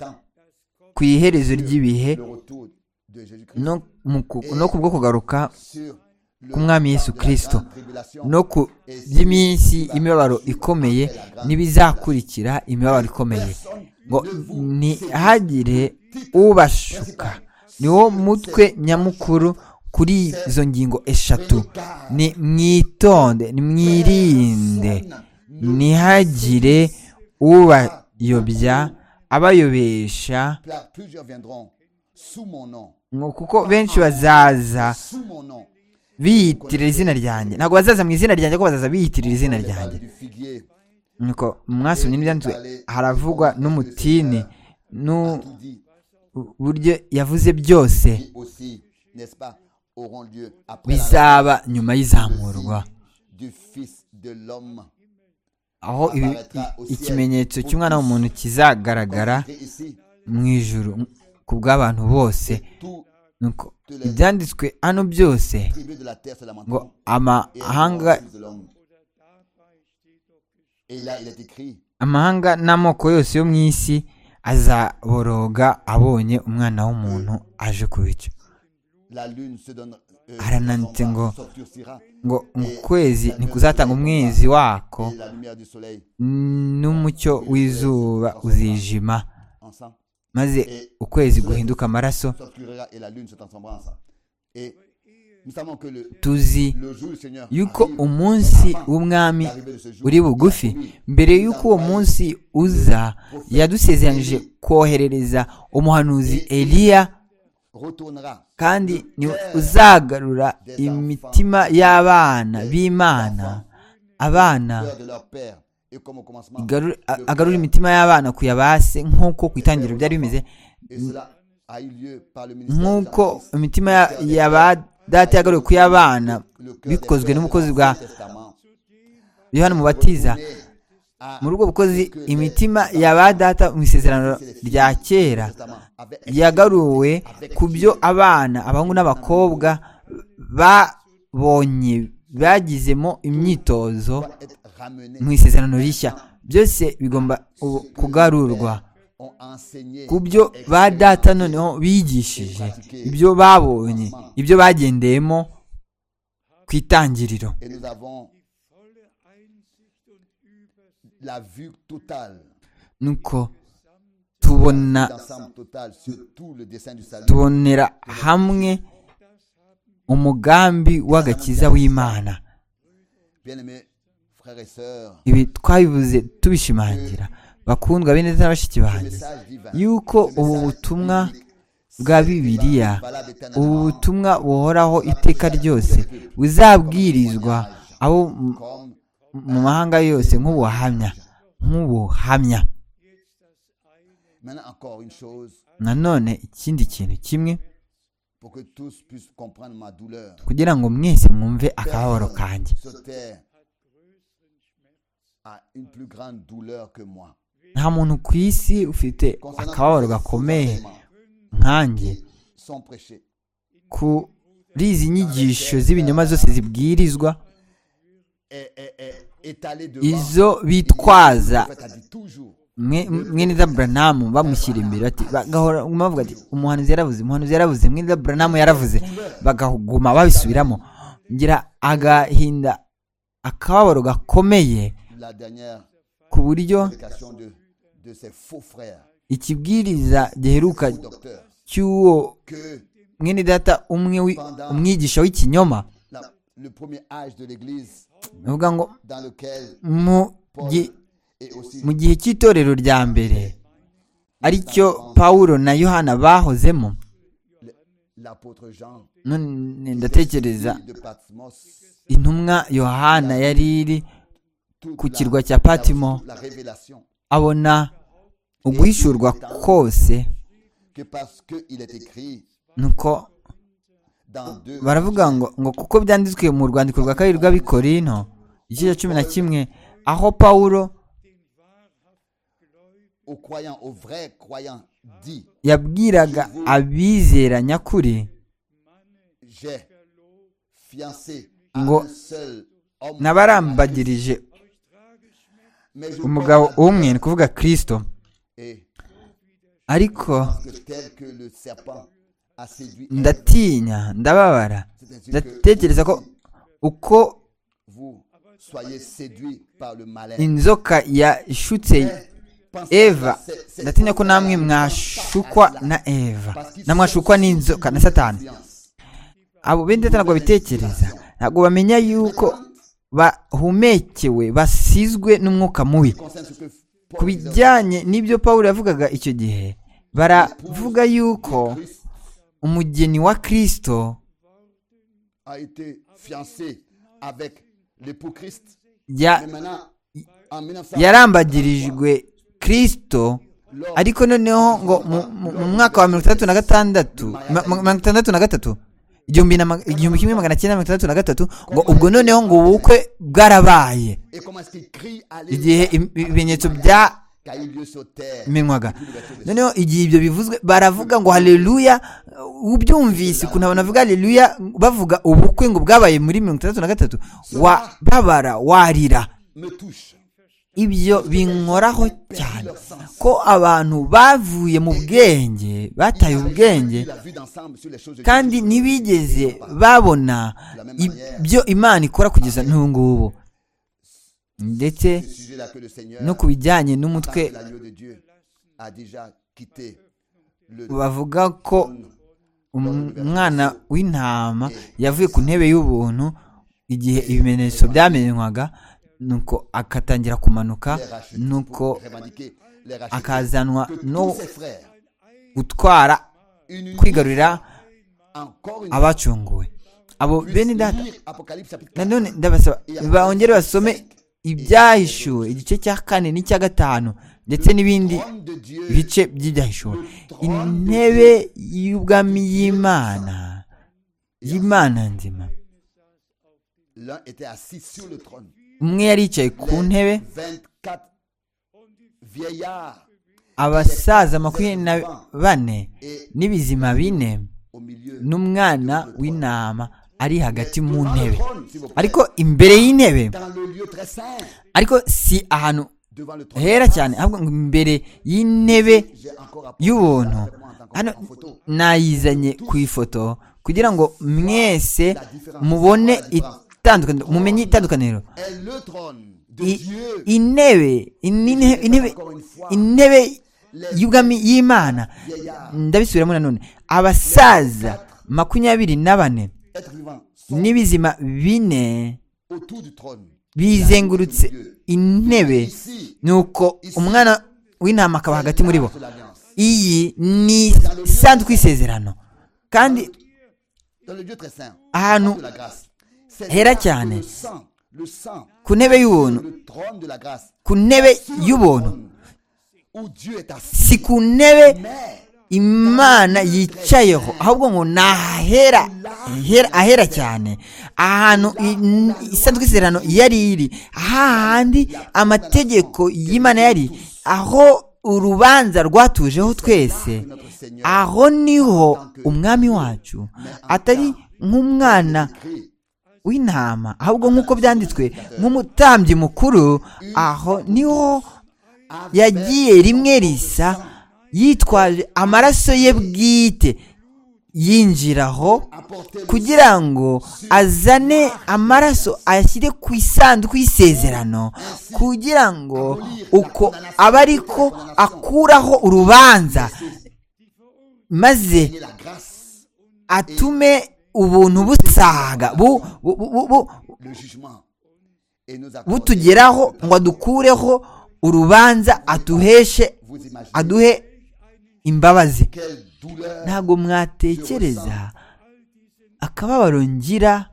ku iherezo ry'ibihe Le retour de Jésus-Christ no mu ku- no ku bwo kugaruka sur le k'umwami yesu de la kristo grande tribulation. no ku by'iminsi imibabaro ikomeye n'ibizakurikira imibabaro ikomeye ngo ntihagire ubashuka niwo mutwe nyamukuru kuri izo ngingo eshatu ni mwitonde ni mwirinde ntihagire ubayobya abayobesha Pla- Plusieurs viendront sous mon nom. ngo kuko benshi bazaza Sous mon nom. biyitirira izina ryanjye ntabwo bazaza mu izina ryanjye ko bazaza biyitirira izina Les ryanjye balles du figuier nuko mwasomye n'ibyanditswe haravugwa n'umutini a tout dit. n'uburyo yavuze byose Qui aussi, n'est-ce pas, auront lieu après la bizaba nyuma y'izamurwa du Fils de l'homme. aho ibi- i- ikimenyetso cy'umwana w'umuntu kizagaragara Et ici, mu ijuru ku bw'abantu bose tout nuko ibyanditswe hano byose tribu de la terre se ngo lamenteront. Et amahanga Fils de l'homme. Et là, il est écrit, amahanga n'amoko yose yo mu isi azaboroga abonye umwana w'umuntu aje ku bicu la lune se donne. euh, Arananditse son ngo- bras s'obscurcira, ngo mu kwezi ntikuzatanga umwezi wako Et la lumière du soleil, n'umucyo w'izuba uzijima en sang, maze ukwezi guhinduka amaraso s'obscurira et la lune se transformera en sang. Et nous savons que le, tuzi le jour du Seigneur. yuko arrive. umunsi w'umwami uri bugufi mbere y'uko uwo munsi uza yadusezeranije koherereza umuhanuzi eliya Retournera kandi niwe uzagarura imitima y'abana b'imana abana cœur de leur père. Et comme au commencement, igarure- a- agarura imitima y'abana ku ya base nk'uko ku itangiriro byari bimeze et cela a eu lieu par le ministère. de la nk'uko police. imitima ya- ya ba data yagaruwe ku y'abana Le cœur des bikozwe pères n'umukozi de bwa l'Ancien Testament. yohana umubatiza Retournez à- muri ubwo bukozi que imitima ya ba data mu isezerano rya kera Avec- yagaruwe ku byo abana abahungu n'abakobwa babonye bagizemo imyitozo doit être ramené. mu isezerano rishya byose bigomba ubu kugarurwa Ont enseigné ku byo ba data noneho bigishije ibyo babonye ibyo bagendeyemo ku itangiriro et nous avons la vue totale, nuko tubona l'ensemble total sur tout le dessin du salut. tubonera hamwe umugambi w'agakiza w'imana Bien-aimés frères et sœurs, ibi twabivuze tubishimangira bakundwa bene na bashiki le banjye message divin, yuko ce ubu message butumwa biblique, bwa c'est bibiliya valable éternellement. ubu butumwa buhoraho iteka ryose buzabwirizwa abo mu- Comme mu mahanga yose nk'ubuhamya nk'ubuhamya maintenant encore une chose nanone ikindi kintu kimwe pour que tous puissent comprendre ma douleur. kugira ngo mwese mwumve akababaro kanjye se taire à une plus grande douleur que moi. nta muntu ku isi ufite akababaro gakomeye nkanjye Sont prêchés kuri izi nyigisho z'ibinyoma zose zibwirizwa est- est- est étalée devant. izo En bitwaza fait, elle dit toujours. mwe- mwene za buranamu bamushyira imbere ati bagahora bavuga ati umuhanuzi yaravuze umuhanuzi yaravuze mwene za buranamu yaravuze bakaguma babisubiramo ngira agahinda akababaro gakomeye La dernière ku buryo prédication de, de ses faux frères, ikibwiriza giheruka faux docteurs, cy'uwo que mwene data umwe wi- umwigisha w'ikinyoma la- le premier âge de l'Église bavuga ngo dans lequel mu Paul gi- et aussi mu gihe cy'itorero rya mbere aricyo pawulo na yohana bahozemo l'apôtre Jean, none ndatekereza de Patmos, intumwa yohana yari iri toute ku la- kirwa cya patimo la révélation abona uguhishurwa kose que parce qu'il est écrit nuko dans deux baravuga ngo ngo kuko byanditswe mu rwandiko rwa kabiri rw'abikorino igice cya cumi na kimwe aho pawulo aux croyants, aux vrais croyants, dit yabwiraga abizera nyakuri j'ai fiancé à Ngo- un seul homme. n'abarambagirije Mais je umugabo crois umwe ni kuvuga kirisito et ariko que tel que le serpent a séduit Ève, ndatinya ndababara c'est-à-dire ndatekereza ko que uko vous soyez séduits par le malin. inzoka yashutse eva ndatinya ko namwe mwashukwa na eva namwashukwa n'inzoka na satani abo bene data ntabwo babitekereza ntabwo bamenya yuko bahumekewe basizwe n'umwuka mubi ku bijyanye n'ibyo pawulo yavugaga icyo gihe baravuga yuko umugeni wa kirisito a été fiancé avec l'époux Christ. ya- Mais maintenant, en 1900, yarambagirijwe kirisito ariko noneho ngo mu- mu mu mwaka wa mirongo itandatu na gatandatu ma- ma- mirongo itandatu na gatatu igihumbi na ma- igihumbi kimwe magana cyenda mirongo itandatu na gatatu ngo ubwo noneho ngo ubukwe bwarabaye et comment est-ce qu'il crie à igihe im- ibimenyetso byamenywaga car il lieu sur terre. noneho igihe ibyo bivuzwe baravuga ngo haleluya ubyumvise ukuntu abantu bavuga haleluya bavuga ubukwe ngo bwabaye muri mirongo itandatu na gatatu wababara warira me touche. ibyo binkoraho cyane ko abantu bavuye mu bwenge bataye ubwenge Il a vu d'ensemble sur les choses de kandi Dieu. ntibigeze babona ibyo imana ikora kugeza n'ubu ngubu Ce ndetse sujet-là que le Seigneur, no ku bijyanye n'umutwe par l'agneau de Dieu, a déjà quitté le bavuga ko um- umwana w'intama yavuye ku ntebe y'ubuntu igihe ibimenyetso byamenywaga nuko akatangira kumanuka les rachetés nuko pour revendiquer les rachetés. akazanwa Que no tous ses frères, gutwara une unité, kwigarurira encore une fois, abacunguwe abo bene puissent data lire Apocalypse chapitre 4. nanone ndabasaba bongere basome ibyahishuwe igice cya kane n'icya gatanu ndetse n'ibindi Trône de Dieu, bice by'ibyahishuwe intebe y'ubwami y'imana y'imana nzima l'un était assis sur le trône. umwe yari yicaye ku ntebe 24 vieillards abasaza makumyabiri na bane et n'ibizima bine au milieu. n'umwana w'intama ari hagati mu Dans le ntebe trône, s'il vous plaît. ariko imbere y'intebe Dans le lieu très saint, ariko si ahantu devant le trône. hera cyane ahubwo ngo imbere y'intebe J'ai encore apporté y'ubuntu ça avec moi en tant que- hano en photo. nayizanye ku ifoto kugira ngo mwese mubone itandukaniro mumenye itandukaniro Est le trône de I- Dieu. intebe inine- intebe intebe y'ubwami y'imana ndabisubiramo nanone abasaza makumyabiri na bane Être vivant sont n'ibizima bine autour du trône. bizengurutse intebe Ici, nuko umwana w'intama akaba hagati muri bo c'est l'alliance. iyi ni isanduku y'isezerano kandi Dans le lieu très saint. ahantu de la grâce. C'est Hera là que cyane. Le sang, le sang, ku ntebe y'ubuntu le trône de la grâce. ku ntebe y'ubuntu Où Dieu est assis. si ku ntebe Mais imana yicayeho ahubwo ngo ni ahahera hera- ahera cyane ahantu i- isanduku y'isezerano yari iri hahandi amategeko y'imana yari aho urubanza rwatujeho twese notre Seigneur, aho niho umwami wacu atari nk'umwana écrit w'intama ahubwo nk'uko byanditswe nk'umutambyi mukuru aho niho yagiye rimwe risa yitwaje amaraso ye bwite yinjiraho kugira ngo azane amaraso ayashyire ku isanduku y'isezerano kugira ngo uko aba ariko akuraho urubanza maze atume ubuntu busaga bu- bu- bu- bu- le jugement et nous accorder- butugeraho ngo adukureho urubanza atuheshe Vous imaginez aduhe imbabazi quelle douleur ntabwo mwatekereza akababaro ngira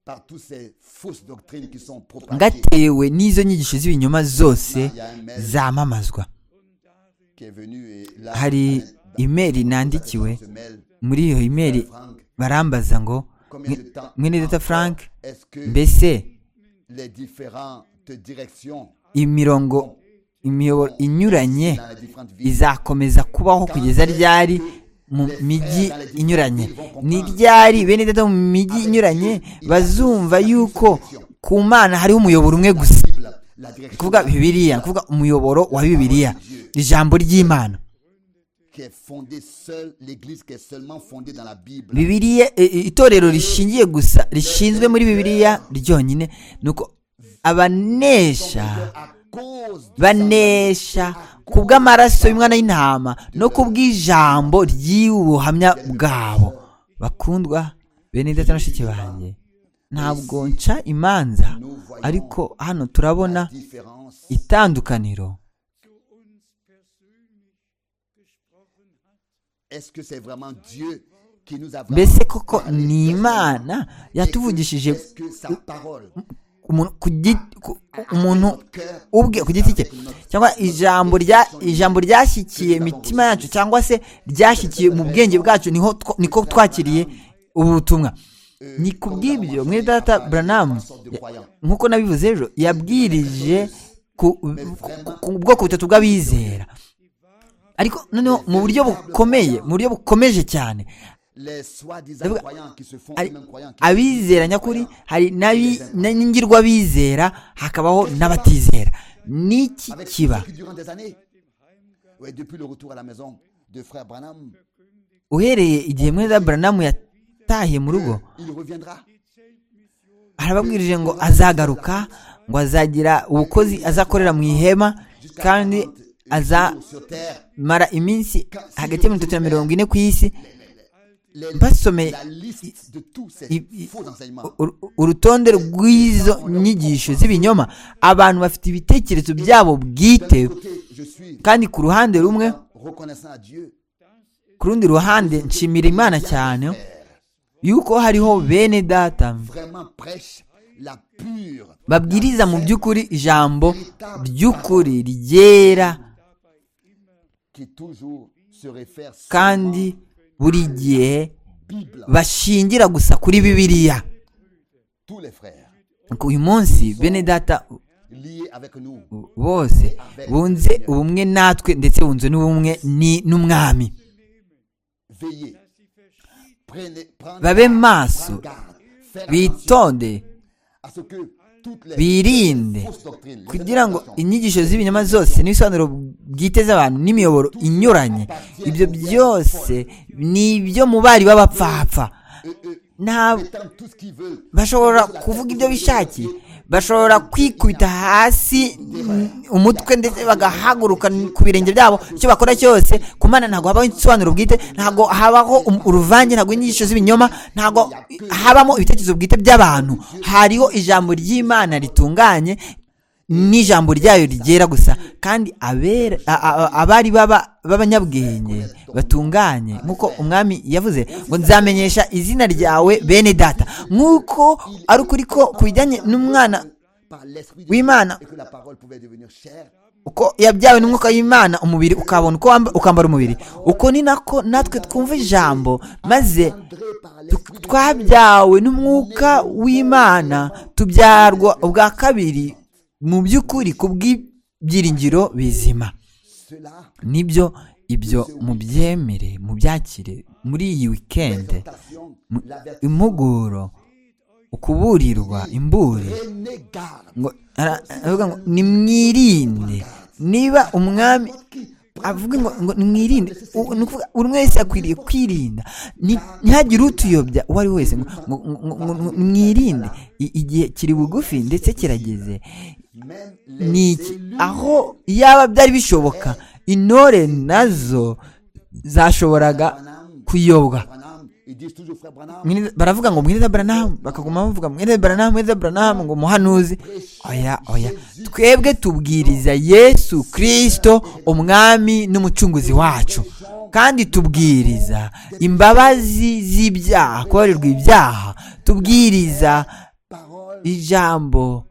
par toutes ces fausses doctrines qui sont propagées ngatewe n'izo nyigisho z'ibinyoma zose zamamazwa qui est venu et là hari imeri nandikiwe se mêle. muri iyo imeri Franck, barambaza ngo combien de temps mwene data frank est-ce que mbese les différentes directions imirongo imiyoboro inyuranye dans les différentes villes izakomeza kubaho kugeza ryari mu mijyi inyuranye ni ryari bene data mu mijyi inyuranye bazumva yuko ku mana hariho umuyoboro umwe gusa Bible, la ni direction kuvuga bibiliya ni kuvuga umuyoboro wa bibiliya ijambo ry'imana qui est fondée seule, l'église qui est seulement fondée dans la Bible. bibiliya e- e- itorero rishingiye gusa rishinzwe muri bibiliya ryonyine ni uko abanesha À cause du banesha ku bw'amaraso y'umwana y'intama no ku bw'ijambo ry'ubuhamya bwabo bakundwa bene data na bashiki banjye ntabwo nca imanza ariko hano turabona sang, différence itandukaniro Est-ce que c'est vraiment Dieu qui nous a vraiment mbese koko parlé ni personnellement? imana Et que- yatuvugishije Est-ce que sa parole umuntu ku gi- ku- umuntu notre cœur ubwe ku giti cye cyangwa ijambo rya ijambo ryashyikiye imitima yacu cyangwa se ryashyikiye mu bwenge bwacu niho two- niko twakiriye ubu butumwa ni ku bw'ibyo mwene data buranamu nk'uko nabivuze ejo yabwirije ku ku- ku bwoko butatu bw'abizera ariko noneho mu buryo bukomeye mu buryo bukomeje cyane les soi-disant Ndavuga- croyants qui se font ari- eux-mêmes croyants qui- abizera nyakuri hari n'abi- n'ingirwabizera hakabaho n'abatizera n'iki avec ceux kiba qui durant des années ouais, depuis le retour à la maison de frère Branham uhereye igihe mwene buranamu yatahiye mu rugo il reviendra arababwirije ngo azagaruka ngo azagira ubukozi azakorera mu ihema kandi azamara sur terre iminsi hagati ya mirongo itatu na mirongo ine ku isi les- basomeye la liste de tous ces i- i- faux enseignements uru- urutonde rw'izo nyigisho z'ibinyoma abantu bafite ibitekerezo byabo bwite d'un côté je suis kandi ku ruhande rumwe reconnaissant à Dieu ku rundi ruhande nshimira imana cyane yuko hariho bene data vraiment prêche la pure babwiriza mu by'ukuri ijambo ry'ukuri ryera qui toujours se réfère sur la kandi buri gihe Bible bashingira gusa kuri bibiliya tous les frères uyu munsi bene data liés avec nous bose bunze ubumwe natwe ndetse bunze n'ubumwe ni n'umwami veillez prenez prendre babe maso garde faire attention bitonde à ce que toutes les birinde fausses doctrines les kugira ngo interprétations inyigisho z'ibinyama zose n'ibisobanuro bwite z'abantu n'imiyoboro inyuranye ibyo byose ni ibyo mu bari b'abapfapfa ntabwo prétendent tout ce qu'ils veulent bashobora kuvuga ibyo bishakiye bashobora kwikubita hasi mm, umutwe ndetse bagahaguruka ku birenge byabo icyo bakora cyose ku mana ntabwo habaho isobanuro bwite ntabwo habaho um- uruvange ntabwo inyigisho z'ibinyoma ntabwo habamo ibitekerezo bwite by'abantu hariho ijambo ry'imana ritunganye n'ijambo ryayo rigera gusa kandi abera- a- a- abari baba- b'abanyabwenge batunganye nk'uko umwami yavuze ngo nzamenyesha izina ryawe bene data nk'uko ari ukuri ko ku bijyanye n'umwana par l'esprit de w'imana et que la parole pouvait devenir chère uko yabyawe n'umwuka w'imana umubiri ukabona uko wamba- ukambara umubiri uko ni nako natwe twumva ijambo maze André par tu- l'esprit de twabyawe n'umwuka w'imana tubyarwa ubwa kabiri mu by'ukuri ku bw'ibyiringiro bizima cela nibyo ibyo mubyemere mubyakire muri iyi wikendi tentation mu- la vertu impuguro ukuburirwa imburi Prenez garde. ngo ara- aravuga ngo nimwirinde niba umwami avuga ngo ngo nimwirinde u- ni ukuvuga buri wese akwiriye kwirinda Ni- ntihagire utuyobya uwo ari we wese ngo ngo- ngo- ngo- ngo mwirinde I- igihe kiri bugufi ndetse kirageze Même les ni iki élus aho yaba byari bishoboka intore nazo zashoboraga kuyobwa Branham, ils disent toujours frère Branham. Mwene- baravuga ngo mwene Branham bakaguma bavuga mwene Branham mwene Branham ngo muhanuzi oya oya twebwe tubwiriza Yesu Kristo umwami n'umucunguzi wacu kandi tubwiriza imbabazi z'ibyaha kubarirwa ibyaha tubwiriza ijambo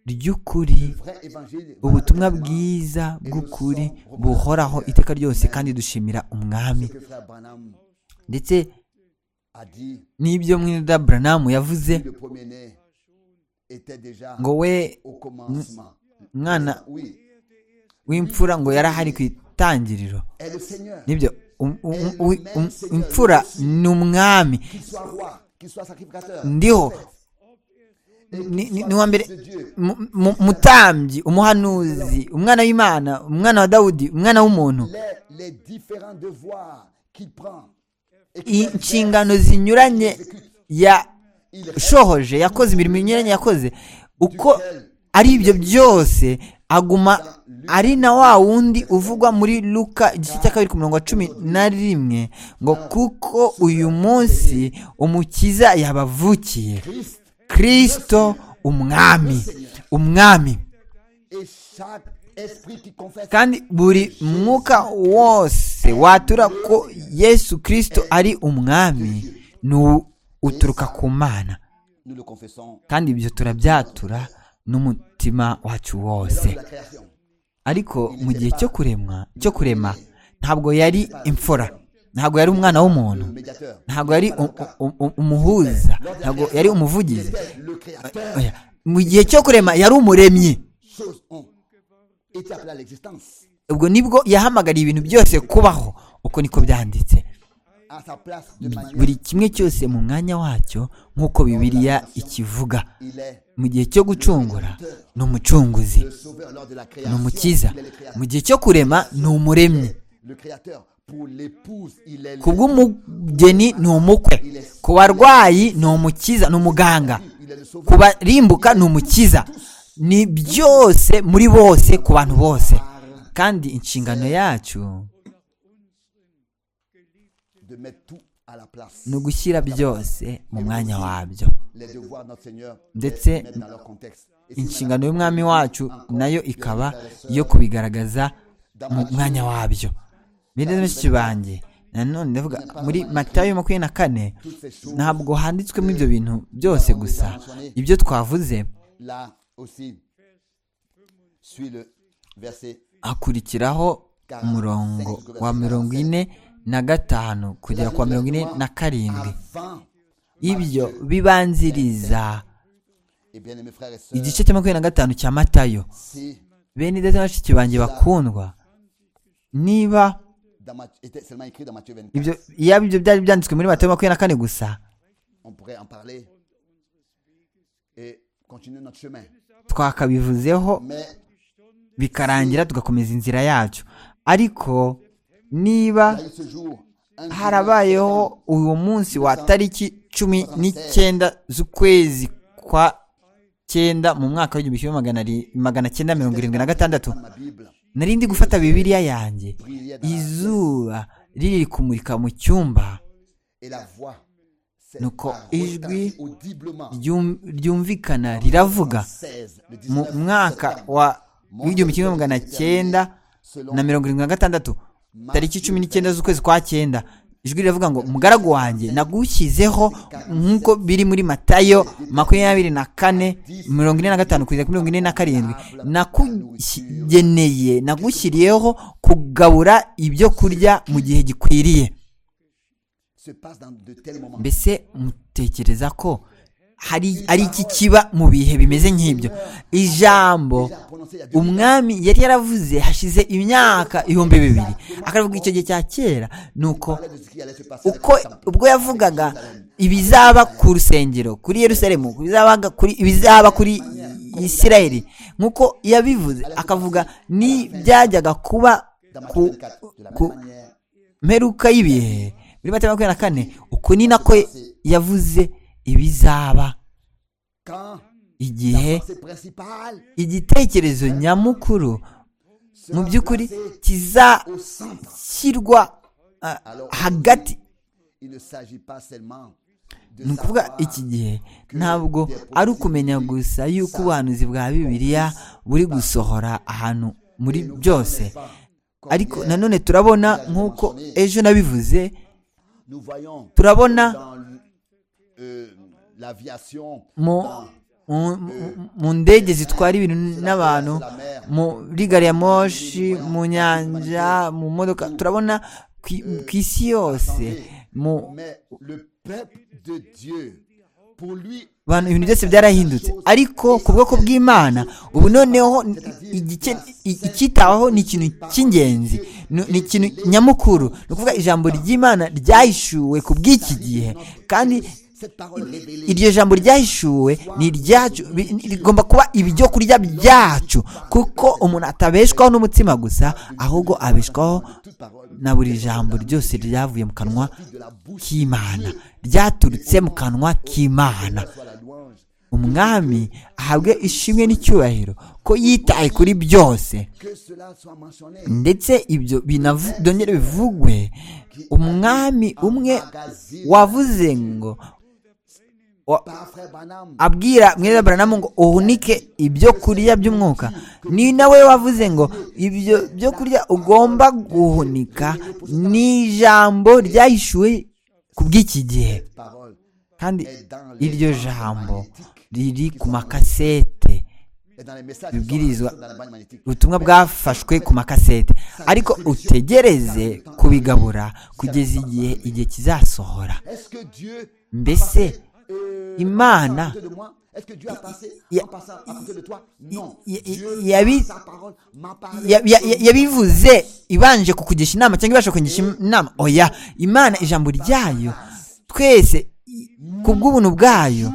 ry'ukuri Vrai évangile. ubutumwa bwiza bw'ukuri buhoraho iteka ryose kandi dushimira umwami que frère Branham ndetse a dit n'ibyo mwene Branham yavuze le premier-né était déjà ngo we au commencement. umwana Oui. w'imfura ngo yarahari ku itangiriro Et le Seigneur, nibyo um- um- um- um- imfura ni umwami qu'il soit roi, qu'il soit sacrificateur, ndiho ni- ni- ni uwa mbere mu- mu- mutambyi umuhanuzi umwana w'imana umwana wa dawudi umwana w'umuntu les, les différents devoirs qu'il prend et qu'il inshingano zinyuranye yashohoje yakoze imirimo inyuranye yakoze uko ari ibyo byose aguma ari na wa wundi uvugwa muri luka igice cya kabiri ku murongo wa cumi na rimwe ngo kuko uyu munsi umukiza yabavukiye kirisito umwami umwami et chaque esprit qui confesse kandi buri mwuka wose watura ko yesu kirisito ari umwami ni u- uturuka ku mana nous le confessons kandi ibyo turabyatura n'umutima wacu lors de wose la création ariko mu gihe cyo kuremwa cyo kurema ntabwo yari imfura ntabwo yari umwana w'umuntu le médiateur ntabwo yari u- u- u- umuhuza ntabwo yari umuvugizi était le créateur Oya, mu gihe cyo kurema yari umuremyi choses ont été appelées à l'existence ubwo nibwo yahamagariye ibintu byose kubaho uko niko byanditse à sa place de manière buri kimwe cyose mu mwanya wacyo nk'uko bibiliya ikivuga il est mu gihe cyo gucungura ni umucunguzi le sauveur lors de la ni création umukiza il est le créateur mu gihe cyo kurema ni umuremyi le créateur pour l'épouse il est le ku bw'umugeni ni umukwe ku barwayi ni umukiza ni umuganga il est le ku sauveur barimbuka ni umukiza ni byose muri bose ku bantu bose kandi inshingano yacu de mettre tout à la place ni ugushyira byose mu mwanya wabyo les devoirs de notre Seigneur Ndetse les mettre dans leur contexte Et si inshingano y'umwami wacu nayo ikaba yo kubigaragaza mu mwanya wabyo bene bashiki banjye nanone ndavuga muri matayo makumyabiri na kane ntabwo handitswemo ibyo bintu byose gusa ibyo twavuze là aussi suis le verset hakurikiraho umurongo wa mirongo ine na gatanu kugera ku wa mirongo ine na karindwi avant ibyo bibanziriza et bien aimés frères et sœurs igice cya makumyabiri na gatanu cya matayo si bene ndetse na bashiki banjye bakundwa niba dans Math- était seulement écrit dans Matthieu 24 ibyo yaba ibyo byari byanditswe muri matayo makumyabiri na kane gusa on pourrait en parler et continuer notre chemin twakabivuzeho mais bikarangira tugakomeza inzira yacu ariko niba il y a eu ce jour un jour, harabayeho uwo munsi wa tariki cumi n'icyenda z'ukwezi kwa cyenda mu mwaka w'igihumbi kimwe magana ari- magana cyenda mirongo irindwi na gatandatu ma Bible nari ndi gufata bibiliya yanjye izuba riri kumurika mu cyumba et la voix s'est Nuko arrêtée ijwi audiblement ryum- ryumvikana riravuga 16, le mu 19 mwaka septembre. wa w'igihumbi kimwe magana cyenda na mirongo irindwi na gatandatu tariki cumi n'icyenda z'ukwezi kwa cyenda ijwi riravuga ngo mugaragu wanjye nagushyizeho nk'uko biri muri matayo makumyabiri na kane mirongo ine na gatanu kugeza kuri mirongo ine na karindwi nakugeneye nagushyiriyeho kugabura ibyo kurya mu gihe gikwiriye se passe dans de tels moments. mbese mutekereza ko hari ari iki kiba mu bihe bimeze nk'ibyo ijambo Déjà prononcé il y a deux mille ans. umwami yari yaravuze hashize imyaka ibihumbi bibiri akavuga icyo gihe cya kera ni uko Parlait de ce qui allait se passer avec uko le temple, ubwo yavugaga avec Jérusalem, ibizaba ku rusengero kuri yerusalemu ibizaba kuri ibizaba kuri isirayeli nk'uko yabivuze akavuga ni byajyaga kuba ku ku mperuka y'ibihe muri mata makumyabiri na kane uku ni nako yavuze ibizaba Quand la igihe pensée principale igitekerezo nyamukuru mu sera by'ukuri placée au kizashyirwa centre. ah, hagati Il ne s'agit pas seulement de ni ukuvuga savoir iki gihe ntabwo ari ukumenya gusa yuko ubuhanuzi bwa bibiliya buri gusohora ahantu muri byose ariko nanone turabona nk'uko ejo nabivuze nous voyons turabona dans l- euh, l'aviation mu mu- mu- mu ndege zitwara ibintu n'abantu muri gari ya moshi mu nyanja mu modoka turabona ku- ku isi yose mu mais le peuple de Dieu pour lui abantu ibintu byose byarahindutse ariko ku bwoko bw'imana ubu noneho ni- igice- i- icyitaweho ni ikintu cy'ingenzi ni- ni ikintu nyamukuru ni ukuvuga ijambo ry'imana ryahishuwe ku bw'iki gihe kandi cette parole révélée iryo jambo ryahishuwe ni iryacu bi- rigomba kuba ibyo kurya byacu kuko umuntu atabeshwaho n'umutsima gusa ahubwo abeshwaho toute parole na buri jambo ryose ryavuye mu kanwa sortie de la bouche k'imana ryaturutse mu kanwa k'imana soit la louange umwami ahabwe ishimwe n'icyubahiro ko yitaye kuri byose que cela soit mentionné ndetse ibyo binavu- byongere bivugwe umwami umwe wavuze ngo wa- par frère Branham abwira mwene baranamu ngo uhunike ibyo kurya by'umwuka ni nawe wavuze ngo ibyo byo kurya ugomba guhunika ni ijambo ryahishuwe ku bw'iki gihe parole kandi iryo jambo riri ku makasete et dans les messages Bibwirizwa. dans la banque magnétique ubutumwa bwafashwe ku makasete ariko utegereze kubigabura kugeza igihe igihe kizasohora est-ce que Dieu mbese euh, imana à côté de moi est-ce que Dieu a passé y- en passant à côté de toi non y- y- Dieu y- yabi- par sa parole m'a parlé ya- ya- ya- yabivuze ibanje kukugisha inama cyangwa ibasha kukugisha inama oya imana ijambo ryayo twese i- ku bw'ubuntu bwayo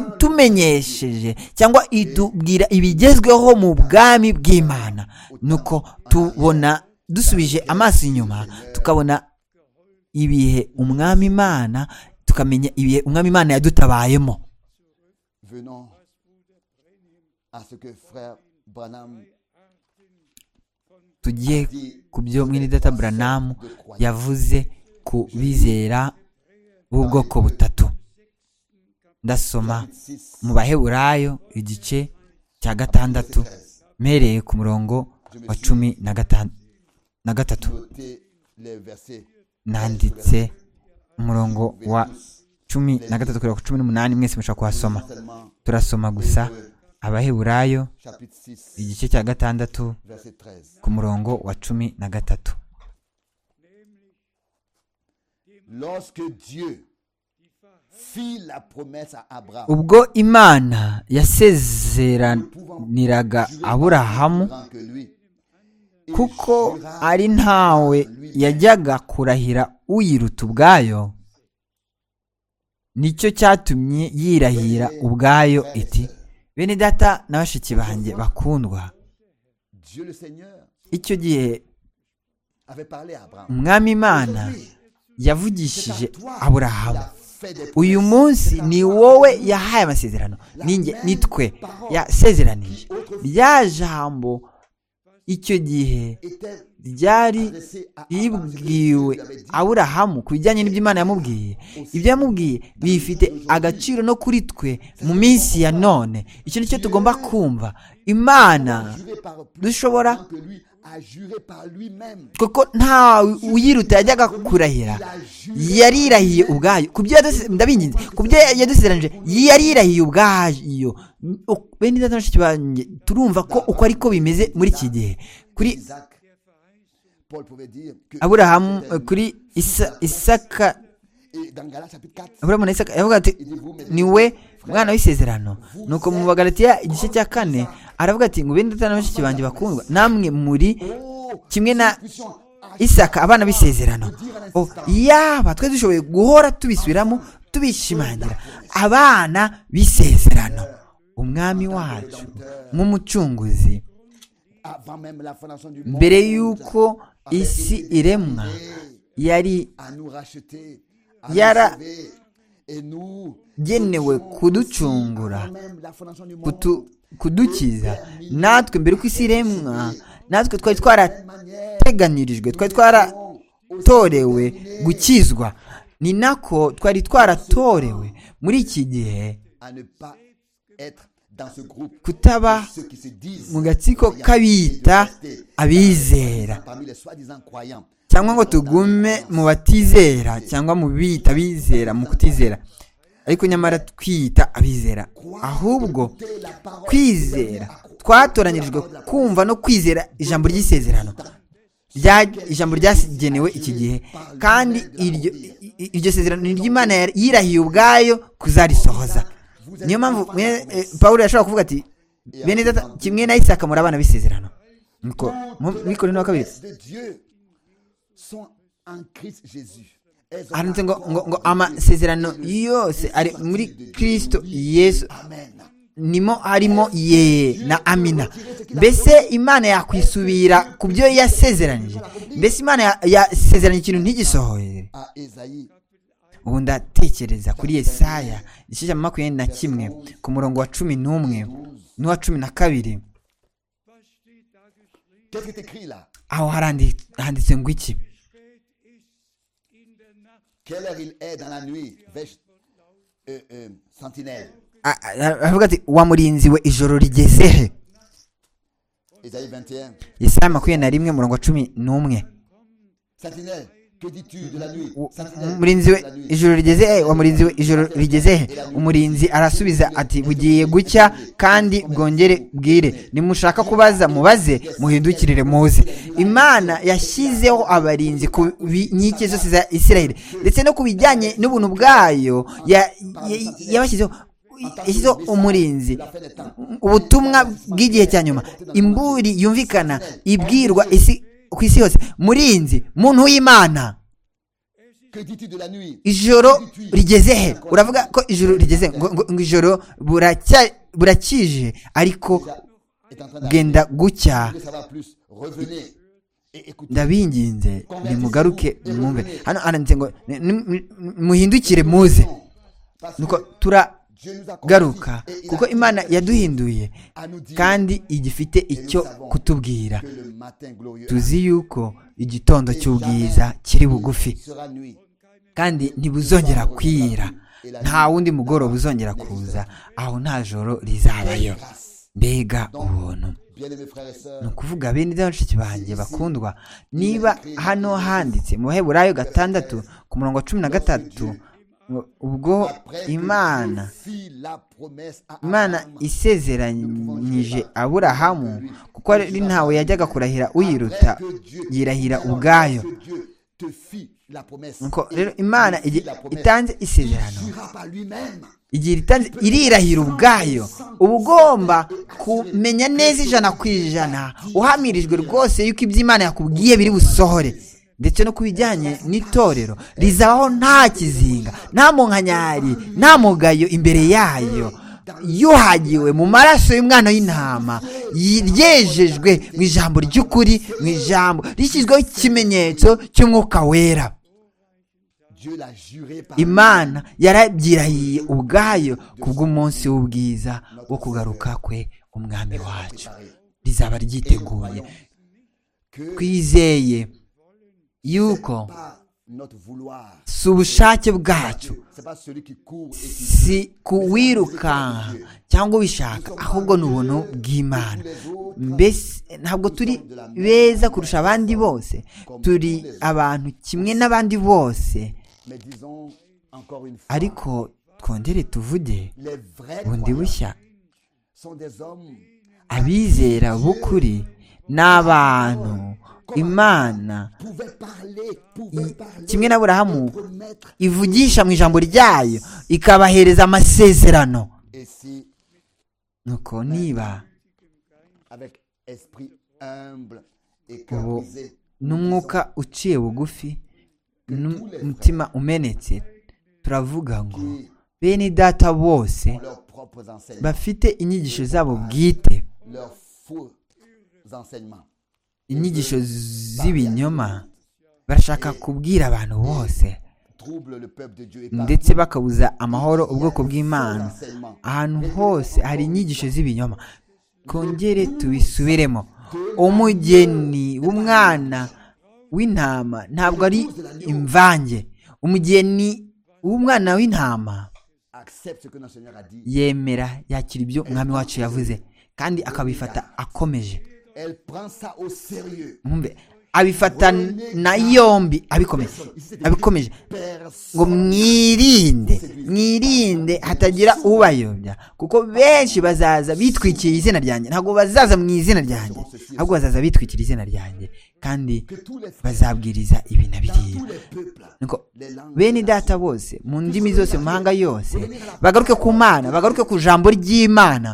yatumenyesheje cyangwa itubwira ibigezweho mu bwami bw'imana nuko tubona dusubije amaso inyuma tukabona ibihe umwami imana tukamenya ibihe umwami imana yadutabayemo venons à ce que frère Branham tugiye ku byo mwinidata buranamu yavuze ku bizera b'ubwoko butatu ndasoma mu baheburayo igice cya gatandatu mpereye ku murongo wa cumi na gatan- na gatatu noter les versets nanditse umurongo wa cumi na gatatu kugera ku cumi n'umunani mwese mushobora kuhasoma seulement turasoma gusa abaheburayo chapitre 6 igice cya gatandatu verset 13 ku murongo wa cumi na gatatu lorsque Dieu fit la promesse à Abraham ubwo imana yasezeraniraga aburahamu grand que lui kuko ari ntawe yajyaga kurahira uyiruta ubwayo nicyo cyatumye yirahira ubwayo iti bene data na bashiki banjye bakundwa Dieu le Seigneur icyo gihe avait parlé à Abraham umwami imana yavugishije aburahamu fait des uyu munsi ni wowe yahaye amasezerano ninjye nitwe yasezeranije rya jambo icyo gihe était ryari ribwiwe aburahamu ku bijyanye n'ibyo imana yamubwiye ibyo yamubwiye bifite agaciro no kuri twe mu minsi ya none icyo ni cyo tugomba kumva imana juré par plus dushobora grand que lui a juré par lui-même kuko nta uyiruta yajyaga kurahira yarirahiye ubwayo ku byo yaduse- ndabinginze ku byo yadusezeranije yarirahiye ubwayo U- bene data na bashiki banjye turumva ko uko ariko bimeze muri iki gihe kuri Isaac Paul pouvait dire que aburahamu c'était lui. kuri Isa- isaka et dans Galates chapitre 4 aburahamu na isaka yavuga ati niwe mwana w'isezerano nuko mu bagalatiya igice cya kane aravuga ati ngo bene data na bashiki banjye bakundwa namwe muri oh kimwe na puissant isaka abana b'isezerano O, yaba twe dushoboye guhora tubisubiramo tubishimangira abana b'isezerano umwami wacu nk'umucunguzi avant même la fondation du monde, mbere y'uko isi iremwa yari à nous racheter, à Yara- nous sauver, et nous, genewe kuducungura avant même la fondation du monde, kutu- kudukiza natwe mbere y'uko isi iremwa natwe twari twarateganirijwe twari twaratorewe gukizwa ni nako twari twaratorewe muri iki gihe à ne pas être dans ce groupe kutaba de ceux qui se disent mu gatsiko croyants k'abiyita et de rester abizera parmi les soi-disant croyants. cyangwa ngo tugume mu batizera cyangwa mu biyita abizera mu kutizera ariko nyamara twiyita abizera ahubwo kwizera twatoranyirijwe kumva no kwizera ijambo ry'isezerano Rya- ijambo ryagenewe iki gihe kandi iryo i- iryo sezerano ni ry'imana yari- yirahiye ubwayo kuzarisohoza niyo mpamvu mwene- eh, pawulo yashobora kuvuga ati bene data kimwe na isaka muri abana b'isezerano niko mikoro wa kabiri de Dieu sont en Christ Jésus. Elles ont handitse ngo, ngo, ngo encore amasezerano yose ari muri kristo yesu Amen. nimo harimo ye na amina mbese imana yakwisubira ku byo yasezeranije mbese imana ya- yasezeranye ikintu ntigisohoye À Ésaïe, ubu ndatekereza kuri yesaya igice cya makumyabiri na kimwe ku murongo wa cumi n'umwe n'uwa cumi na kabiri qu'est-ce qui est écrit là aho harandi- handitse ngo iki Quelle heure il est dans la nuit Vêche, euh, euh, sentinelle. A- a- aravuga ati wa murinzi we ijoro rigeze he Ésaïe 21. yesaya makumyabiri na rimwe murongo wa cumi n'umwe Sentinelle, que dis-tu de la nuit Wo- Sentinelle, umurinzi we de la nuit. ijoro rigeze he wa murinzi we ijoro rigeze he umurinzi arasubiza ati bugiye gucya kandi bwongere bwire nimushaka kubaza mubaze muhindukirire muze imana yashyizeho abarinzi ku bi- nkike zose za isirayeli ndetse no ku bijyanye n'ubuntu bwayo ya- ya- yabashyizeho yashyizeho umurinzi ubutumwa bw'igihe cya nyuma imburi yumvikana ibwirwa isi ku isi yose murinzi muntu w'imana Que dis-tu de la nuit ijoro rigeze he uravuga ko ijoro rigeze ngo, ngo, ngo ijoro buracya- burakije ariko est en train d'arriver. bwenda gucya Vous voulez savoir plus Revenez et écoutez. ndabinginze nimugaruke mwumve hano aranditse ngo ni- ni- ni- muhindukire muze Parce que nuko turagaruka Dieu nous a kuko imana yaduhinduye à nous dire kandi igifite icyo kutubwira que le matin glorieux tuzi yuko igitondo cy'ubwiza kiri bugufi sera nuit. kandi ntibuzongera kwira nta wundi mugoroba uzongera kuza aho nta joro rizabayo mbega ubuntu Bien-aimés frères et ni sœurs, ukuvuga bene bashiki banjye bakundwa niba hano handitse mu baheburayo gatandatu ku murongo wa cumi na gatatu ngo ubwo après que imana Dieu fit la promesse à imana Abraham, isezeranyije aburahamu kuko ari ntawe yajyaga kurahira uyiruta après que Dieu- yirahira Alors, ubwayo lorsque Dieu te fit la promesse, nuko il rero te imana fit igihe la promesse. itanze isezerano Il jura par lui-même. igihe ritanze irirahira ubwayo uba ugomba kumenya neza ijana ku ijana uhamirijwe rwose yuko ibyo imana yakubwiye biri busohore ndetse no ku bijyanye n'itorero rizabaho nta kizinga nta munkanyari nta mugayo imbere yayo yuhagiwe mu maraso y'umwana w'intama yi- ryejejwe mu ijambo ry'ukuri mu ijambo rishyizweho ikimenyetso cy'umwuka wera Dieu l'a juré par imana yarabyirahiye ubwayo kubw'umunsi w'ubwiza wo kugaruka kwe umwami wacu rizaba Et nous ryiteguye croyons que twizeye yuko par notre vouloir, si ubushake bwacu c'est pas celui qui court et qui si kuwirukanka cyangwa ubishaka ahubwo ni ubuntu bw'imana mbese ntabwo turi beza kurusha abandi bose turi abantu kimwe n'abandi bose mais disons encore une fois, ariko twongere tuvuge les vrais bundi croyants bushya sont des hommes abizera b'ukuri ni abantu imana pouvaient parler, pouvaient i- parler, kimwe n'aburahamu promettre. ivugisha mu ijambo ryayo ikabahereza amasezerano Et si nuko niba avec esprit humble et cœur ubu brisé, n'umwuka uciye bugufi n'umutima umenetse turavuga ngo qui, bene data bose ont leurs propres enseignements, bafite inyigisho zabo bwite leurs faux enseignements. inyigisho z'ibinyoma barashaka kubwira abantu bose Trouble le peuple de Dieu et ndetse bakabuza amahoro ubwoko bw'imana ahantu hose hari inyigisho z'ibinyoma kongere tubisubiremo umugeni w'umwana w'intama ntabwo ari imvange umugeni w'umwana w'intama accepte ce que notre Seigneur a dit. yemera yakira ibyo umwami wacu yavuze kandi akabifata akomeje Elle prend ça au sérieux. mwumve abifata na yombi abikomeje abikomeje ngo Personne. mwirinde mwirinde hatagira ubayobya kuko benshi bazaza bitwikira izina ryanjye ntabwo bazaza mu izina ryanjye ahubwo bazaza bitwikira izina ryanjye kandi Que tous les frères, bazabwiriza ibi na biriya tous les peuples, Nuko, les langues, bene data bose mu ndimi zose mu mahanga yose bagaruke ku mana bagaruke ku jambo ry'imana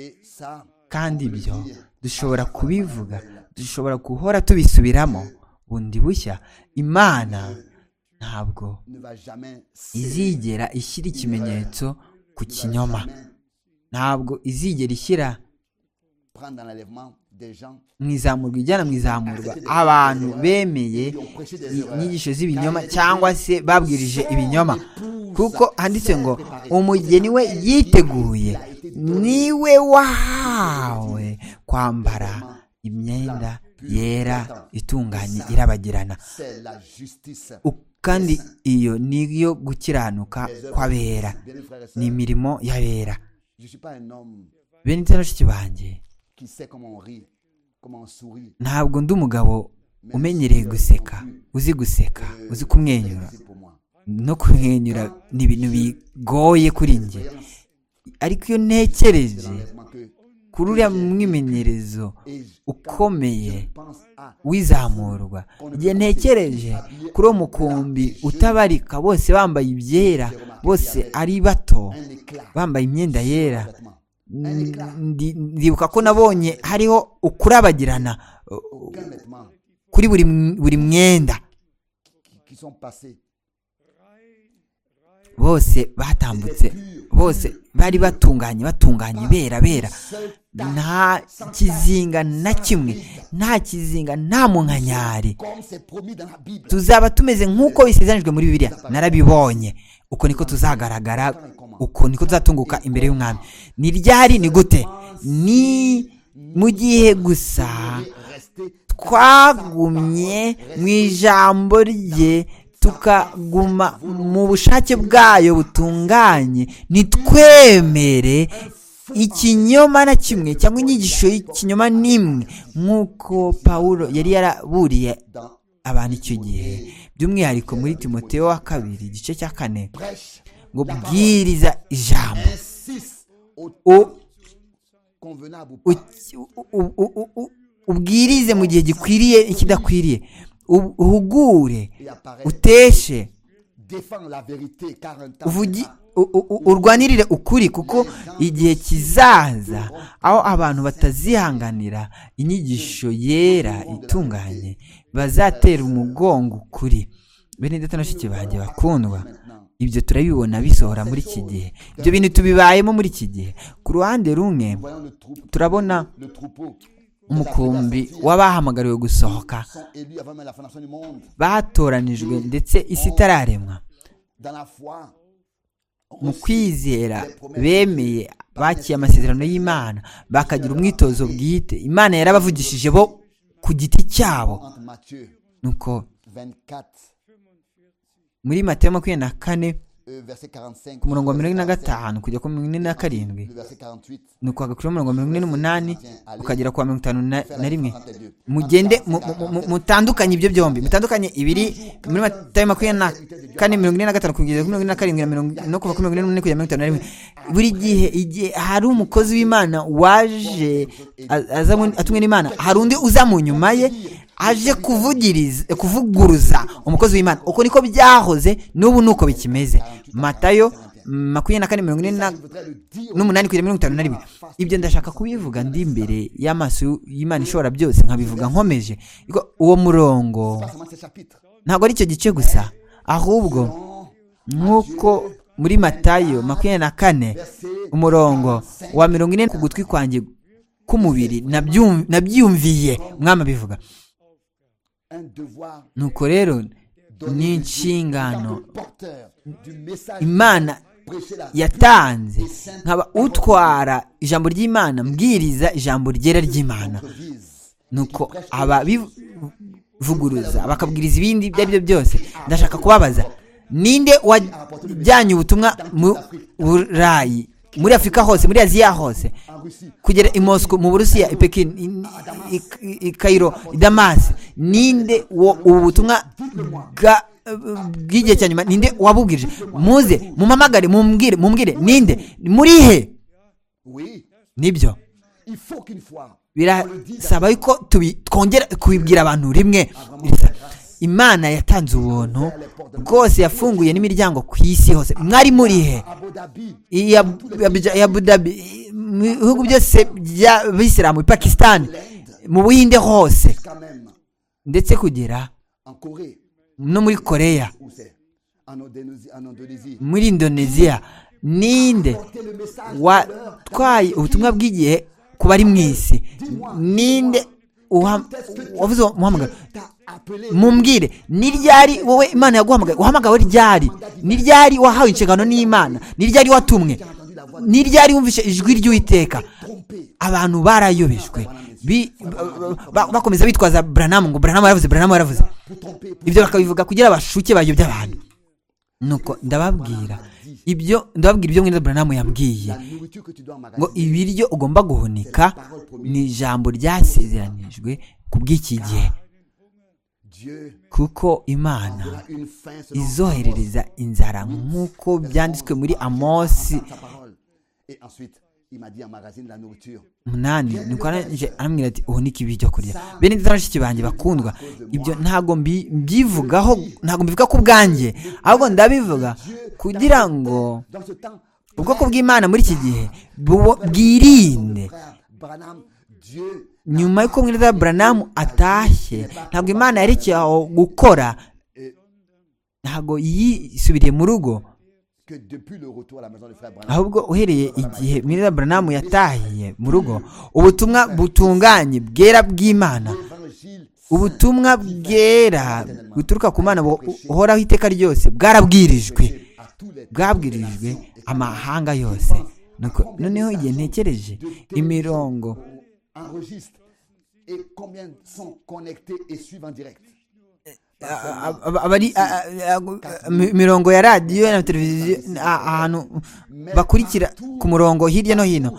et ça, kandi ibyo dushobora kubivuga dushobora guhora tubisubiramo bundi bushya imana ntabwo ne va jamais céder. izigera ishyira ikimenyetso ku Ne va kinyoma jamais ntabwo izigera ishyira prendre dans l'enlèvement des gens mu izamurwa ijyana mu izamurwa abantu bemeye qui ont prêché des erreurs. inyigisho z'ibinyoma cyangwa se babwirije ibinyoma kuko handitse ngo umugeni we yiteguye niwe wahawe kwambara imyenda yera itunganye irabagirana C'est la justice. U- kandi iyo niyo gukiranuka kw'abera Bien-aimés frères et ni sœurs, imirimo y'abera je ne suis pas un homme bene ndetse na bashiki banjye qui sait comment on rit, comment on sourit. ntabwo ndi umugabo umenyereye guseka uzi guseka uzi kumwenyura C'est pour moi. no kumwenyura ni ibintu bigoye kuri njye ariko iyo ntekereje L'enlèvement que kuri uriya mwimenyerezo et je ukomeye pense à w'izamurwa igihe ntekereje kuri uwo mukumbi utabarika bose bambaye ibyera bose ari bato un éclat. bambaye imyenda yera Vêtements. Ndi- ndibuka ko nabonye hariho ukurabagirana uh, Aucun vêtement kuri buri mw- buri mwenda qui, qui sont passés. bose batambutse bose bari batunganye batunganye bera bera Seul nta kizinga na kimwe nta kizinga nta munkanyari comme c'est promis dans la Bible. tuzaba tumeze nk'uko bisezeranijwe muri bibiliya narabibonye uko niko tuzagaragara uko niko tuzatunguka imbere y'umwami ni ryari ni gute ni mu gihe gusa Rester twagumye mu ijambo rye tukaguma mu bushake bwayo butunganye nitwemere ikinyoma na kimwe cyangwa inyigisho y'ikinyoma n'imwe nk'uko pawulo yari yaraburiye dans abantu icyo gihe by'umwihariko muri timoteo wa kabiri igice cya kane prêche. ngo bwiriza ijambo Insiste au O- convenable ou pas. uki- u- u- u- u- u- ubwirize mu gihe gikwiriye n'ikidakwiriye U- uhugure et apparaît. uteshe Défends la vérité car un temps uvugi viendra. u- u- u- urwanirire ukuri kuko igihe kizaza aho abantu batazihanganira inyigisho yera itunganye bazatera umugongo ukuri bene ndetse na bashiki banjye bakundwa maintenant. ibyo turabibona bisohora muri iki gihe ibyo bintu tubibayemo muri iki gihe ku ruhande rumwe Voyons le troupeau. turabona Le troupeau. umukumbi w'abahamagariwe gusohoka sont élus avant même la fondation du monde. batoranijwe ndetse isi itararemwa Dans la foi. mu kwizera bemeye bakiye amasezerano y'imana bakagira umwitozo bwite imana yarabavugishije bo ku giti cyabo Entre Matthieu nuko 24, muri matayo makumyabiri na kane euh, verset 45. ku murongo wa mirongo ine na verset 45, gatanu kujya ku mirongo ine na karindwi Le verset 48. nuko hagakuriho mirongo mirongo ine n'umunani ukagera ku wa mirongo itanu na- na rimwe Deux. mugende mu- mu- mu- mutandukanye ibyo byombi mutandukanye ibiri muri matayo makumyabiri na kane mirongo ine na gatanu kugeza kuri mirongo ine na karindwi na mirongo no kuva kuri mirongo ine n'umunani kugera mirongo itanu na rimwe buri gihe igihe hari umukozi w'imana waje a- azanywe- atumwe n'imana hari undi uza mu nyuma ye aje kuvugiriza kuvuguruza umukozi w'imana uko niko byahoze n'ubu nuko bikimeze matayo makumyabiri na kane mirongo ine na n'umunani kugera mirongo itanu na rimwe ibyo ndashaka kubivuga ndi imbere y'amaso y'imana ishobora byose nkabivuga nkomeje Iko- uwo murongo ntabwo ari icyo gice gusa ahubwo nk'uko muri matayo makumyabiri na kane umurongo wa mirongo ine ku gutwi kwanjye k'umubiri nabyum- nabyiyumviye umwami abivuga nuko rero ni inshingano imana yatanze nkaba utwara ijambo ry'imana mbwiriza ijambo ryera ry'imana nuko ababivuguruza bakabwiriza ibindi ibyo ari byo byose ndashaka kubabaza ninde wajyanye ubutumwa mu burayi muri afurika hose muri aziya hose kugera i mosco mu burusiya i pekin i, i, i- i kairo i damasi ninde wo ubu butumwa bwa bw'igihe cya nyuma ninde wabubwirije muze mumamagare mumbwire mumbwire ninde muri he nibyo birasaba yuko tubi- twongera kubibwira abantu rimwe imana yatanze ubuntu rwose yafunguye n'imiryango ku isi hose mwari muri he I- ya- ya- ya budabi i- mu bihugu byose by'abisilamu i pakisitani mu buhinde hose ndetse kugera no muri koreya muri indoneziya ninde watwaye ubutumwa bw'igihe ku bari mu isi ninde uha- wavuze uwo muhamagaro mumbwire ni ryari wowe imana yaguhamagaye uhamagawe ryari ni ryari wahawe inshingano n'imana ni ryari watumwe ni ryari wumvishe ijwi ry'uwiteka abantu barayobejwe Bi- ba- bakomeza bitwaza buranamu ngo buranamu yaravuze buranamu yaravuze ibyo bakabivuga kugira bashuke bayobye abantu nuko ndababwira ibyo ndababwira ibyo mwene buranamu yambwiye ngo ibiryo ugomba guhunika ni ijambo ryasezeranijwe ku bw'iki gihe kuko imana izoherereza inzara nk'uko byanditswe muri amosi Et ensuite, il m'a dit emmagasine la nourriture. umunani nuko arangije arambwira ati uhunike ibyo kurya bene nziza bashiki banjye bakundwa ibyo ntabwo mbi- mbyivugaho ntabwo mbivuga ku bwanjye ahubwo ndabivuga kugira ngo Dans ce temps, ubwoko bw'imana muri iki gihe bubo- bwirinde frère Branham, Dieu nyuma y'uko mwiza buranamu atashye ntabwo imana yerekeye aho gukora ntabwo yisubiriye mu rugo que depuis le retour à la maison du frère Branham, ahubwo uhereye igihe mwiza buranamu yatahiye mu rugo ubutumwa butunganye bwera bw'imana l'évangile ubutumwa bwera buturuka ku mana bu- buhoraho iteka ryose bwarabwirijwe à tous les bwabwirijwe amahanga yose Nuko noneho igihe ntekereje imirongo on enregistre et combien sont connectés et suivent en direct. a- a- abari a- a- a- mi- mirongo ya radiyo na televiziyo a- ahantu bakurikira ku murongo hirya no hino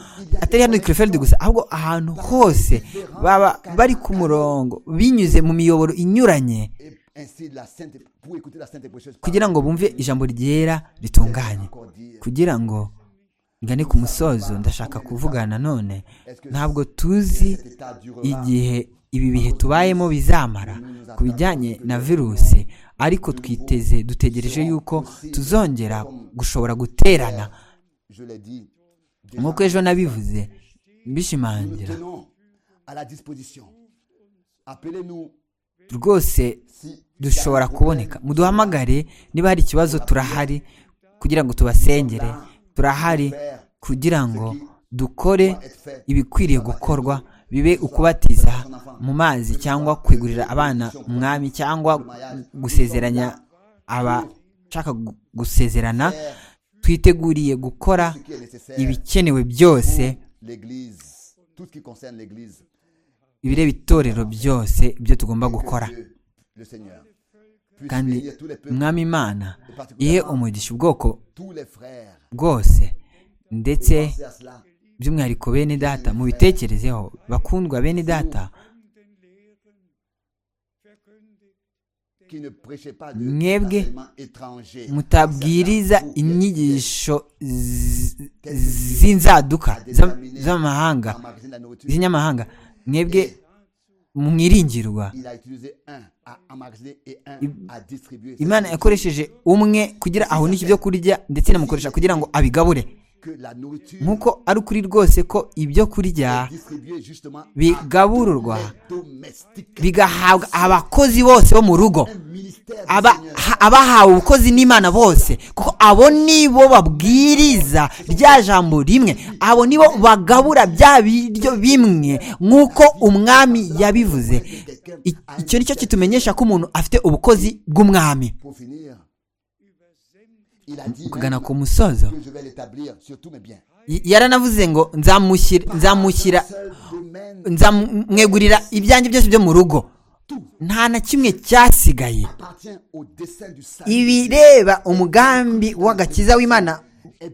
atari hano i Krefeld gusa ahubwo ahantu hose baba bari ku murongo binyuze mu miyoboro inyuranye Et ainsi, la sainte, pour écouter la sainte et précieuse parole, kugira ngo bumve ijambo ryera ritunganye encore dire, kugira ngo ngane ku musozo ndashaka kuvugana none ntabwo tuzi cet état durera igihe ibi bihe tubayemo bizamara ku bijyanye na virusi ariko twiteze dutegereje yuko tuzongera gushobora guterana je l'ai dit, déjà, nk'uko ejo nabivuze nous bishimangira tenons à la disposition. Appelez-nous rwose si dushobora kuboneka muduhamagare niba hari ikibazo turahari kugira ngo tubasengere turahari faire kugira ngo dukore être fait. ibikwiriye gukorwa bibe ukubatiza mu mazi cyangwa kwigurira abana umwami cyangwa gusezeranya abashaka gu- gusezerana twiteguriye gukora ce qui est nécessaire. ibikenewe byose L'Église, tout ce qui concerne l'Église, ibireba itorero byose ibyo tugomba gukora Dieu, le Seigneur, puisse kandi bénir tous les peuples, umwami imana ihe umugisha ubwoko tous les frères. bwose ndetse Pensez à cela. by'umwihariko bene data mubitekerezeho bakundwa bene data Qui ne prêchait pas de Mwebwe enseignement étranger. mutabwiriza inyigisho z- z'inzaduka z'am- z'amahanga Emmagasine la nourriture. z'inyamahanga mwebwe mwiringirwa Il a utilisé un à emmagasiner et un à distribuer. imana C'est-à-dire yakoresheje umwe kugira ahunishe ibyo kurya ndetse inamukoresha kugira ngo abigabure que la nourriture nk'uko ari ukuri rwose ko ibyo kurya est distribuée justement bigabururwa à tous les domestiques. bigahabwa abakozi bose bo mu rugo Un ministère du Aba- Seigneur. ha- abahawe ubukozi n'imana bose kuko abo nibo babwiriza rya jambo rimwe abo nibo bagabura bya biryo bimwe nk'uko umwami yabivuze I- icyo ni cyo kitumenyesha ko umuntu afite ubukozi bw'umwami Pour finir, il a dit kugana même ku musozo que je vais l'établir sur tous mes biens. Y- yaranavuze ngo nzamushyira nzamushyira Seul domaine nzamwegurira ibyanjye byose byo mu rugo nta na kimwe cyasigaye appartient au dessein du salut. ibireba umugambi w'agakiza w'imana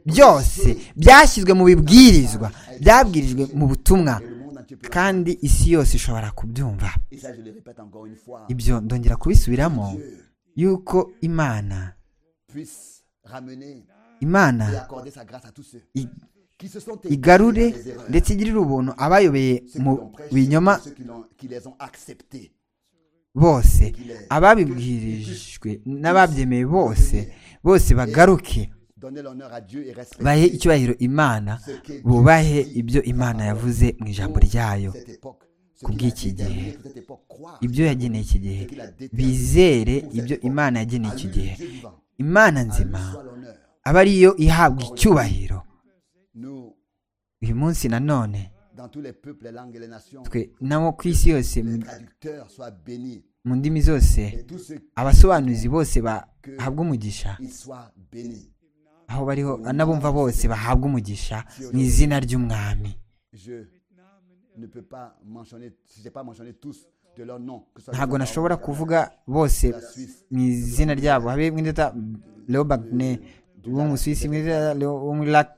byose byashyizwe mu bibwirizwa byabwirijwe mu butumwa Le monde entier peut- kandi isi yose ishobora kubyumva Et ça, je le répète encore une fois. ibyo ndongera kubisubiramo yuko imana puisse ramener imana et accorder sa grâce à tous ceux i- qui se sont igarure des erreurs, ndetse igirire ubuntu abayobeye ceux qui mu l'ont prêché, binyoma ceux qui, l'ont- qui les ont acceptés. bose ababibwirijwe n'ababyemeye bose bose bagaruke Donner l'honneur à Dieu et respecter bahe icyubahiro imana bubahe ibyo imana yavuze mu ijambo ryayo cette époque. Ce ku qu'il a bw'iki déterminé gihe pour cette époque, croire ibyo yageneye iki gihe ce qu'il a déterminé bizere pour cette ibyo époque. imana yageneye À iki lui, gihe Dieu vivant, imana à lui nzima soit l'honneur. aba ariyo ihabwa icyubahiro Nous, uyu munsi nanone dans tous les peuples, les langues et les nations, twe nabo ku isi yose les mu- traducteurs soient bénis mu ndimi zose et tous ceux abasobanuzi bose bahabwa umugisha qui soient bénis. aho bariho n'abumva bose bahabwa umugisha mu izina ry'umwami Je ne peux pas mentionner, si j'ai pas mentionné tous de leur nom, que ce soit ntabwo Joao, nashobora kuvuga bose mu izina ryabo habe mwita leo bagne wo mu suwisi mwita leo wo muri lak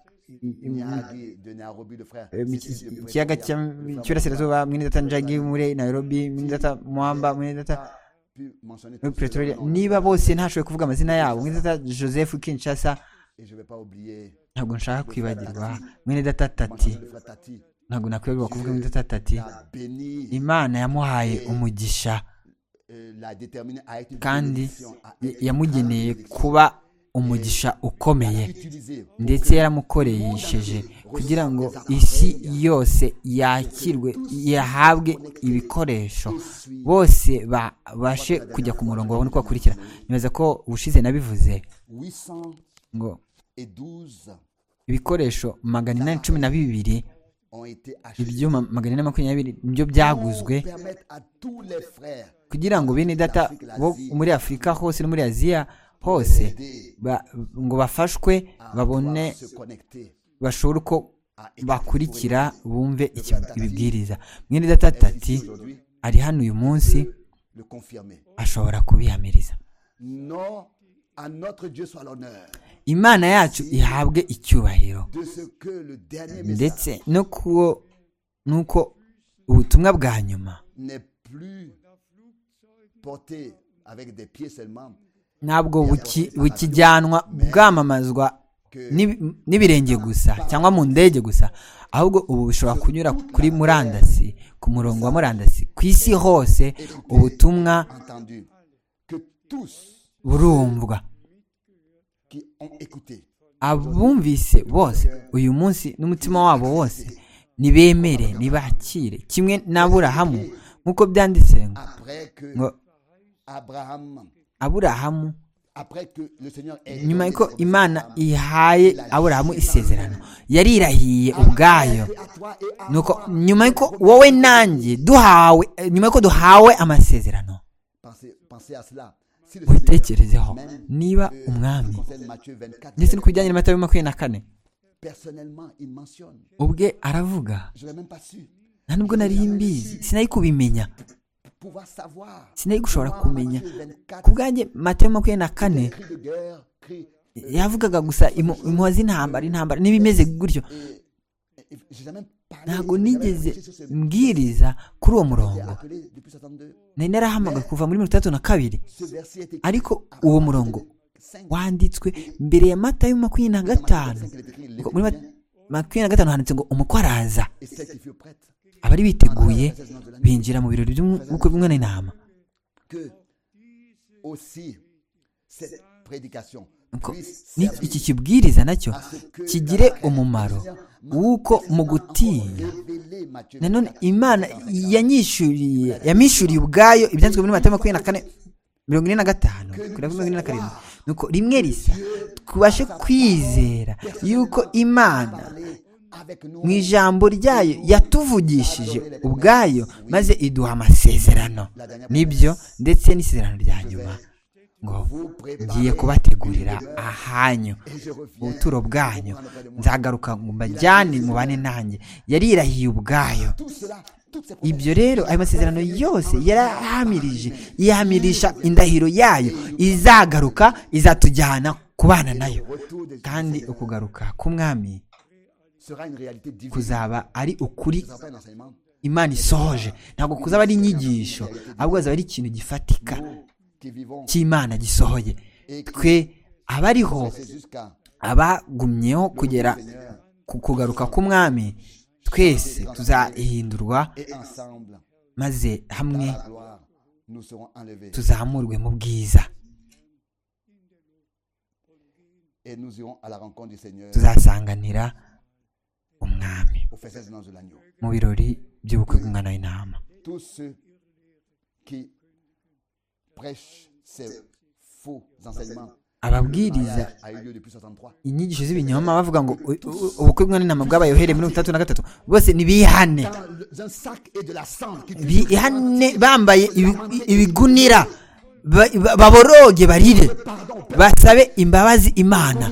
Nyagi de Nairobi, le frère. Eh, mu Sissi ki- de ikiyaga Pretoria, le frère cy'iburasirazuba mwinidata njagi muri nairobi mwinidata mwamba Moussa. mwinidata Puis mentionner tous muri ceux de pretoria leur nom. niba bose ntashoboye kuvuga amazina yabo mwinidata joseph kinshasa Et je vais pas oublier ntabwo nshaka kwibagirwa mwinidata tati mentionner le frère Tati. ntabwo nakwibagirwa kuvuga mwinidata tati La béni imana yamuhaye umugisha euh, la déterminer à être une kandi bénédiction, à y- être yamugeneye une grande kuba umugisha ukomeye bénédiction. Utiliser ndetse yaramukoresheje kugira ngo isi yose yakirwe yahabwe ibikoresho bose babashe kujya ku murongo babone uko bakurikira nibaza ko ubushize nabivuze 812 ngo ibikoresho magana inani cumi na bibiri ont été achetés ibyuma magana inani makumyabiri nibyo byaguzwe pour permettre à tous les frères kugira ngo bene data bo muri afurika hose no muri aziya hose ba- ngo bafashwe à babone pouvoir se connecter bashobore uko bakurikira bumve iki- ibibwiriza mwene Ici, datatati aujourd'hui ari hano uyu munsi le confirmer. ashobora kubihamiriza Non, à notre Dieu soit l'honneur imana yacu ihabwe icyubahiro de ce que le dernier message ndetse no kuwo nuko ubutumwa bwa nyuma n'est plus porté avec des pieds seulement, ntabwo buki- bukijyanwa bwamamazwa n'ibi- n'ibirenge gusa cyangwa mu ndege gusa ahubwo ubu bushobora kunyura kuri murandasi ku murongo wa murandasi ku isi hose ubutumwa entendu, que tous burumvwa qui ont écouté abumvise bose uyu munsi n'umutima wabo wose nibemere nibakire kimwe n'aburahamu nk'uko byanditse ngo après que ngo Abraham, aburahamu après que le Seigneur ait nyuma donné y'uko cette promesse imana à Abraham, ihaye aburahamu isezerano yarirahiye ubwayo que à toi et à nuko moi, nyuma y'uko wowe nanjye duhawe eh, nyuma y'uko duhawe amasezerano pensez, pensez à cela. Si le ubitekerezeho même, niba euh, umwami je conseille Matthieu 24, ndetse no ku bijyanye na matayo makumyabiri na kane personnellement, il mentionne, ubwe aravuga je n'ai même pas su nta nubwo nari mbizi sinari kubimenya pouvoir savoir. sinari gushobora Comment kumenya Matthieu 24, ku bwanjye matayo makumyabiri na kane cri de guerre, cri, yavugaga gusa impu- impuha z'intambara intambara n'ibimeze gutyo et, et- et j'ai jamais parlé, ntabwo j'ai jamais nigeze prêché sur ce- mbwiriza kuri uwo J'ai murongo appelé depuis 62. nari narahamagaye kuva muri mirongo itandatu na kabiri Ce verset est écrit ariko avant uwo Matthieu murongo 25. wanditswe mbere ya matayo makumyabiri na Dans Matthieu gatanu 25, il est écrit, ngo muri L'Éternel Mat- makumyabiri na gatanu handitse ngo umukwe araza et celle qui fut prête abari biteguye binjira mu birori by'ubukwe bw'umwana w'intama que aussi cette prédication Ko- puisse ni- servir iki kibwiriza nacyo à ce que kigire la reine umumaro Christian m'a w'uko mu gutinya encore révélé Matthieu nanone 24, imana 25. yanyishyuriye yamwishyuriye ubwayo ibyanditswe muri mata makumyabiri na kane mirongo ine na gatanu kugera kuri mirongo ine na karindwi nuko rimwe risa tubashe kwizera yuko imana Parler avec nous mu ijambo ryayo yatuvugishije ubwayo maze iduha amasezerano nibyo ndetse n'isezerano rya nyuma ngo vous préparer ngiye kubategurira ahanyu et je reviens ubuturo bwanyu pour prendre auprès de moi. nzagaruka ngo mbajyane mubane nanjye yarirahiye ubwayo Tout cela, toutes ces promesses ibyo rero ayo masezerano yose yarahamirije ihamirisha indahiro yayo izagaruka izatujyana kubana nayo autour de kandi ukugaruka k'umwami sera une réalité divine. kuzaba ari ukuri Ce sera pas un enseignement. imana isohoje ntabwo kuzaba ari inyigisho ahubwo hazaba ari ikintu gifatika Nous qui vivons cy'imana gisohoye twe abariho c'est jusqu'à abagumyeho kugera ku kugaruka k'umwami twese tuzahindurwa et ensemble maze hamwe à la gloire nous serons enlevés tuzamurwe mu bwiza et nous irons à la rencontre du Seigneur tuzasanganira umwami au festin de l'agneau. mu birori by'ubukwe bw'umwana w'intama Tous ceux qui prêchent ces faux enseignements ababwiriza a eu lieu depuis 63. inyigisho z'ibinyoma bavuga ngo u- u- ubukwe bw'umwana w'intama bwabaye uhereye mirongo itandatu na gatatu bose nibihane Dans le- un sac et de la cendre qui bihane bambaye ibi- ibigunira ba- ba- baboroge barire basabe imbabazi imana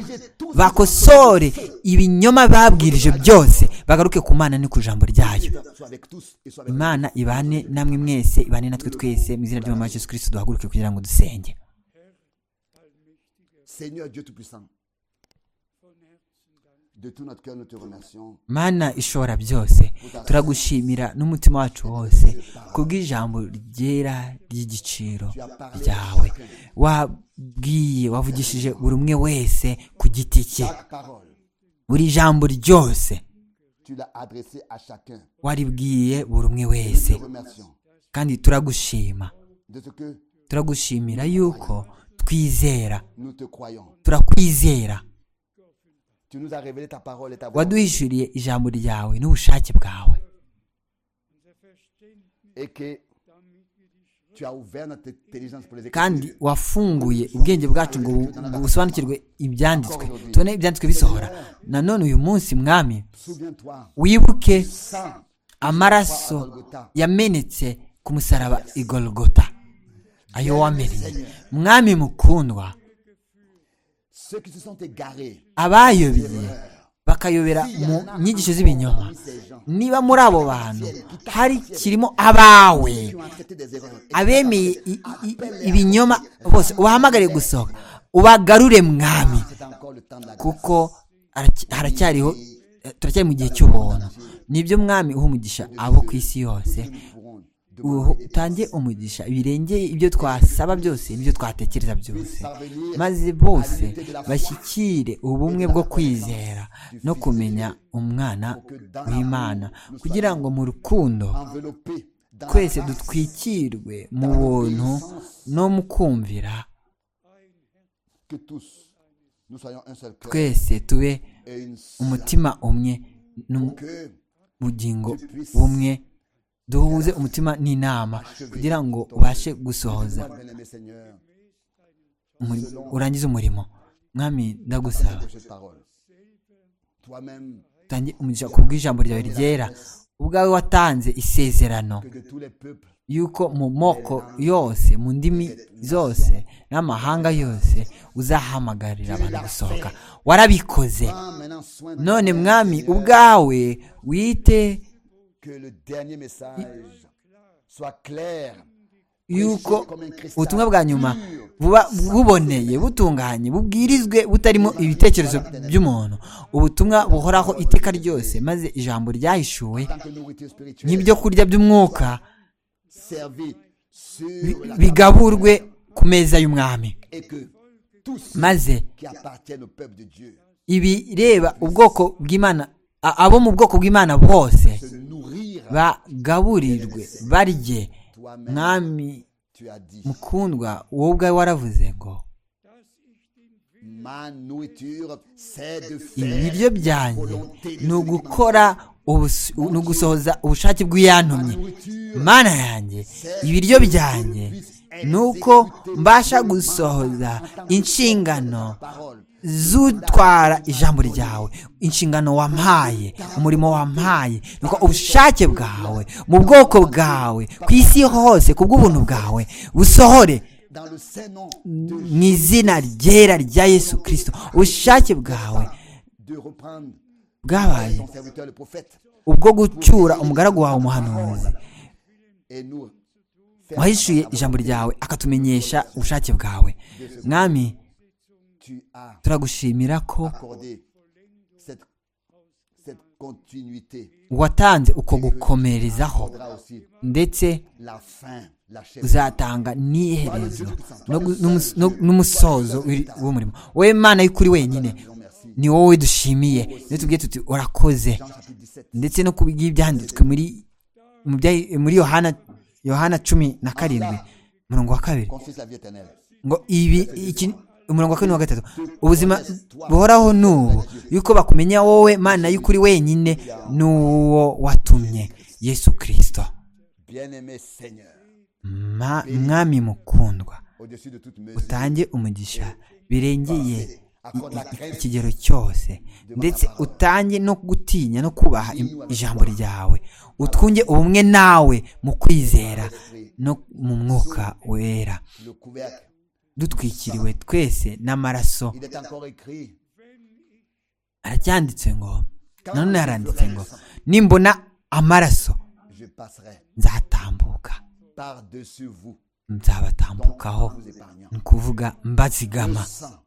bakosore ibinyoma babwirije byose bagaruke ku mana ni ku jambo ryayo soit avec tous et soit avec imana ibane namwe mwese ibane natwe twese mu izina ry'umwami wacu yesu kirisito duhaguruke kugira ngo dusenge Seigneur Dieu Tout-Puissant. De tout notre cœur, nous te remercions mana ishobora byose turagushimira n'umutima wacu wose kubw'ijambo ryera ry'igiciro ryawe wabwiye wavugishije buri umwe wese ku giti cye chaque parole. buri jambo ryose Tu l'as adressé à chacun. waribwiye buri umwe Nous te wese remercions kandi turagushima de ce que turagushimira yuko twizera nous te croyons. turakwizera Tu nous as révélé ta parole et ta voix. waduhishuriye ijambo ryawe n'ubushake bwawe Et que tu as ouvert notre intelligence pour les écrire. kandi wafunguye ubwenge bwacu ngo bu- bu- busobanukirwe ibyanditswe tubone ibyanditswe bisohora nanone uyu munsi mwami Souviens-toi, wibuke sang amaraso yamenetse ku musaraba i golgota ayo wamennye mwami mukundwa ceux qui se sont égarés. abayobye bakayobera mu nyigisho z'ibinyoma niba muri abo bantu hari kirimo abawe Tu as traité des erreurs. abemeye i- i- ibinyoma bose ubahamagare gusohoka ubagarure mwami C'est encore le temps de la grâce. kuko haracy- haracyariho eh, turacyari mu gihe cy'ubuntu nibyo mwami uha umugisha abo ku isi yose Nous pourrons uho utange umugisha birengeye ibyo twasaba byose n'ibyo twatekereza byose maze bose bashyikire ubumwe bwo kwizera no kumenya umwana w'imana kugira ngo mu rukundo envelopper dans twese dutwikirwe mu buntu no mu kumvira que tous nous soyons un seul cœur twese tube et une seule umutima umwe n'umu- que bugingo bumwe duhuze umutima n'inama kugira ngo ubashe gusohoza toi bien aimé Seigneur umuri- urangize umurimo mwami ndagusaba de cette parole toi-même utange umugisha ku bw'ijambo ryawe ryera ubwawe watanze isezerano que de tous les peuples yuko mu moko yose mu ndimi zose n'amahanga yose uzahamagarira abantu gusohoka warabikoze prends maintenant soin de none toi-même, mwami Seigneur, ubwawe wite que le dernier message soit clair yuko ubutumwa bwa nyuma buba buboneye butunganye bubwirizwe butarimo ibitekerezo by'umuntu ubutumwa buhoraho iteka ryose maze ijambo ryahishuwe en tant que nourriture spirituelle n'ibyo kurya by'umwuka servie sur bi- la bigaburwe ku meza y'umwami et que tous ceux maze qui appartiennent au peuple de Dieu ibireba ubwoko bw'imana a- abo mu bwoko bw'imana bose se nourrir bagaburirwe barye mwami Tu as dit, mukundwa wowe ubwawe waravuze ngo dass ich den Willen ma nourriture, c'est de ibiryo faire byanjye ni ugukora ubusu- ni ugusohoza ubushake bw'iyantumye mana yanjye ibiryo byanjye ni uko mbasha gusohoza inshingano z'utwara ijambo ryawe inshingano wampaye umurimo wampaye ni uko ubushake bwawe mu bwoko bwawe ku isi hose ku bw'ubuntu bwawe busohore dans le Saint-Nom mu izina ryera rya yesu kirisito ubushake bwawe de reprendre bwabaye ton serviteur le prophète ubwo gucyura umugaragu wawe umuhanuzi et nous faire wahishuye ijambo ryawe akatumenyesha ubushake bwawe mwami tu as turagushimira ko accordé cette, cette continuité watanze uko gukomerezaho faudra aussi ndetse la fin la chèvre uzatanga n'iherezo no gu- n'umus- no- n'umusozo w'iri- w'umurimo wowe mana y'ukuri wenyine merci ni wowe dushimiye niyo tubwiye tuti urakoze Jean chapitre 17 ndetse no kubw'ibyanditswe ibyanditswe muri mu bya- muri yohana yohana cumi na karindwi umurongo wa kabiri confesse la vie éternelle ngo ibi iki umurongo wa kane wa gatatu ubuzima buhoraho ni ubu yuko bakumenya wowe mana y'ukuri wenyine n'uwo watumye yesu kirisito bien-aimé Seigneur Ma- mwami mukundwa au-dessus de toute mesure utange umugisha birengeye i- i- ikigero cyose ndetse utange no gutinya no kubaha im- ijambo ryawe utwunge ubumwe nawe mu kwizera no mu mwuka wera le couvercle dutwikiriwe twese n'amaraso il est encore écrit aracyanditse ngo nanone haranditse ngo nimbona amaraso je passerai nzatambuka par-dessus vous nzabatambukaho vous épargnant ni ukuvuga mbazigama le sang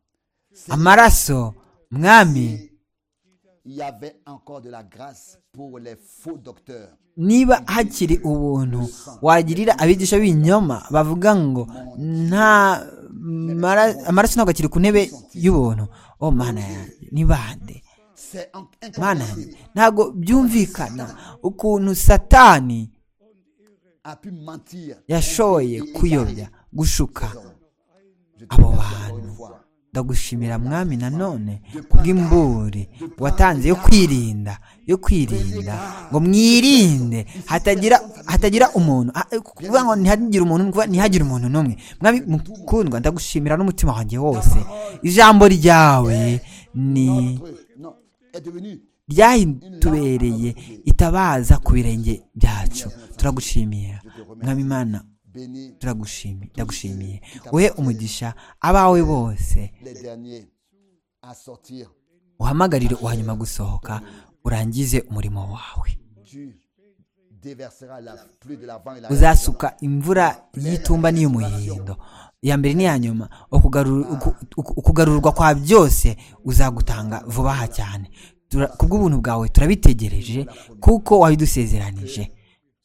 amaraso mwami il y avait encore de la grâce pour les faux docteurs niba hakiri ubuntu wagirira abigisha b'ibinyoma bavuga ngo nta mara- amaraso ntabwo akiri ku ntebe y'ubuntu o mana yanjye ni bande c'est en- mana incompréhensible yanjye ntabwo byumvikana ukuntu satani a pu mentir yashoye kuyobya gushuka Je te abo remercie encore une bantu fois. ndagushimira mwami nanone kubw'imburi watanze yo kwirinda yo kwirinda ngo mwirinde hatagira hatagira umuntu ah, eh, kuvuga ngo ntihagire umuntu ni ukuvuga ntihagire umuntu n'umwe mwami mukundwa ndagushimira n'umutima wanjye wose ijambo ryawe ni Notre- non, est devenu ryahitubereye itabaza ku birenge byacu turagushimira mwami imana béni turagushimiye ndagushimiye wowe umugisha abawe bose les derniers à sortir uhamagarire uwanyuma gusohoka urangize umurimo wawe tu déverseras la pluie de l'avant et la uzasuka imvura y'itumba n'iy'umuhindo iya mbere n'iya nyuma ukugaru- uku- uku- ukugarurwa kwa byose uzagutanga vuba aha cyane Tura- kubw'ubuntu bwawe turabitegereje kuko wabidusezeranije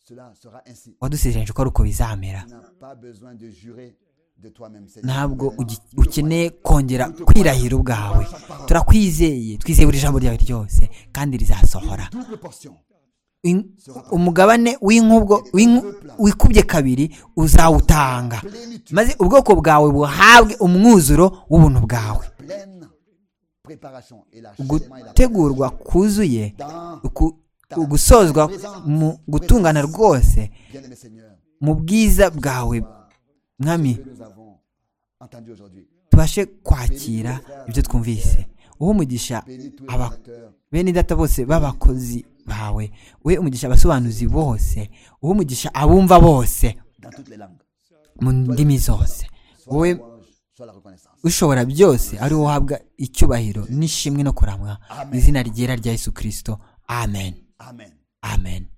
cela sera ainsi wadusezeranije ko ari uko bizamera tu n'as pas besoin de jurer de toi-même Seigneur. ntabwo ugi- ukeneye kongera kwirahira ubwawe turakwizeye twizeye buri jambo ryawe ryose kandi rizasohora double portion In- umugabane w'inkubwo w'inku- wikubye kabiri uzawutanga maze ubwoko bwawe buhabwe umwuzuro w'ubuntu bwawe pleine préparation et la et la gutegurwa kuzuye dans uku- ugusozwa mu gutungana rwose bien-aimé Seigneur mu bwiza bwawe mwami que nous avons entendu aujourd'hui tubashe kwakira ibyo twumvise uwo umugisha béni tous les aba acteurs bene data bose b'abakozi bawe we umugisha abasobanuzi bose uwo umugisha abumva bose dans toutes les langues mu ndimi zose soit wowe la louange, soit la reconnaissance ushobora byose ari wowe uhabwa icyubahiro n'ishimwe no kuramwa mu izina ryera rya yesu kirisito amen amen amen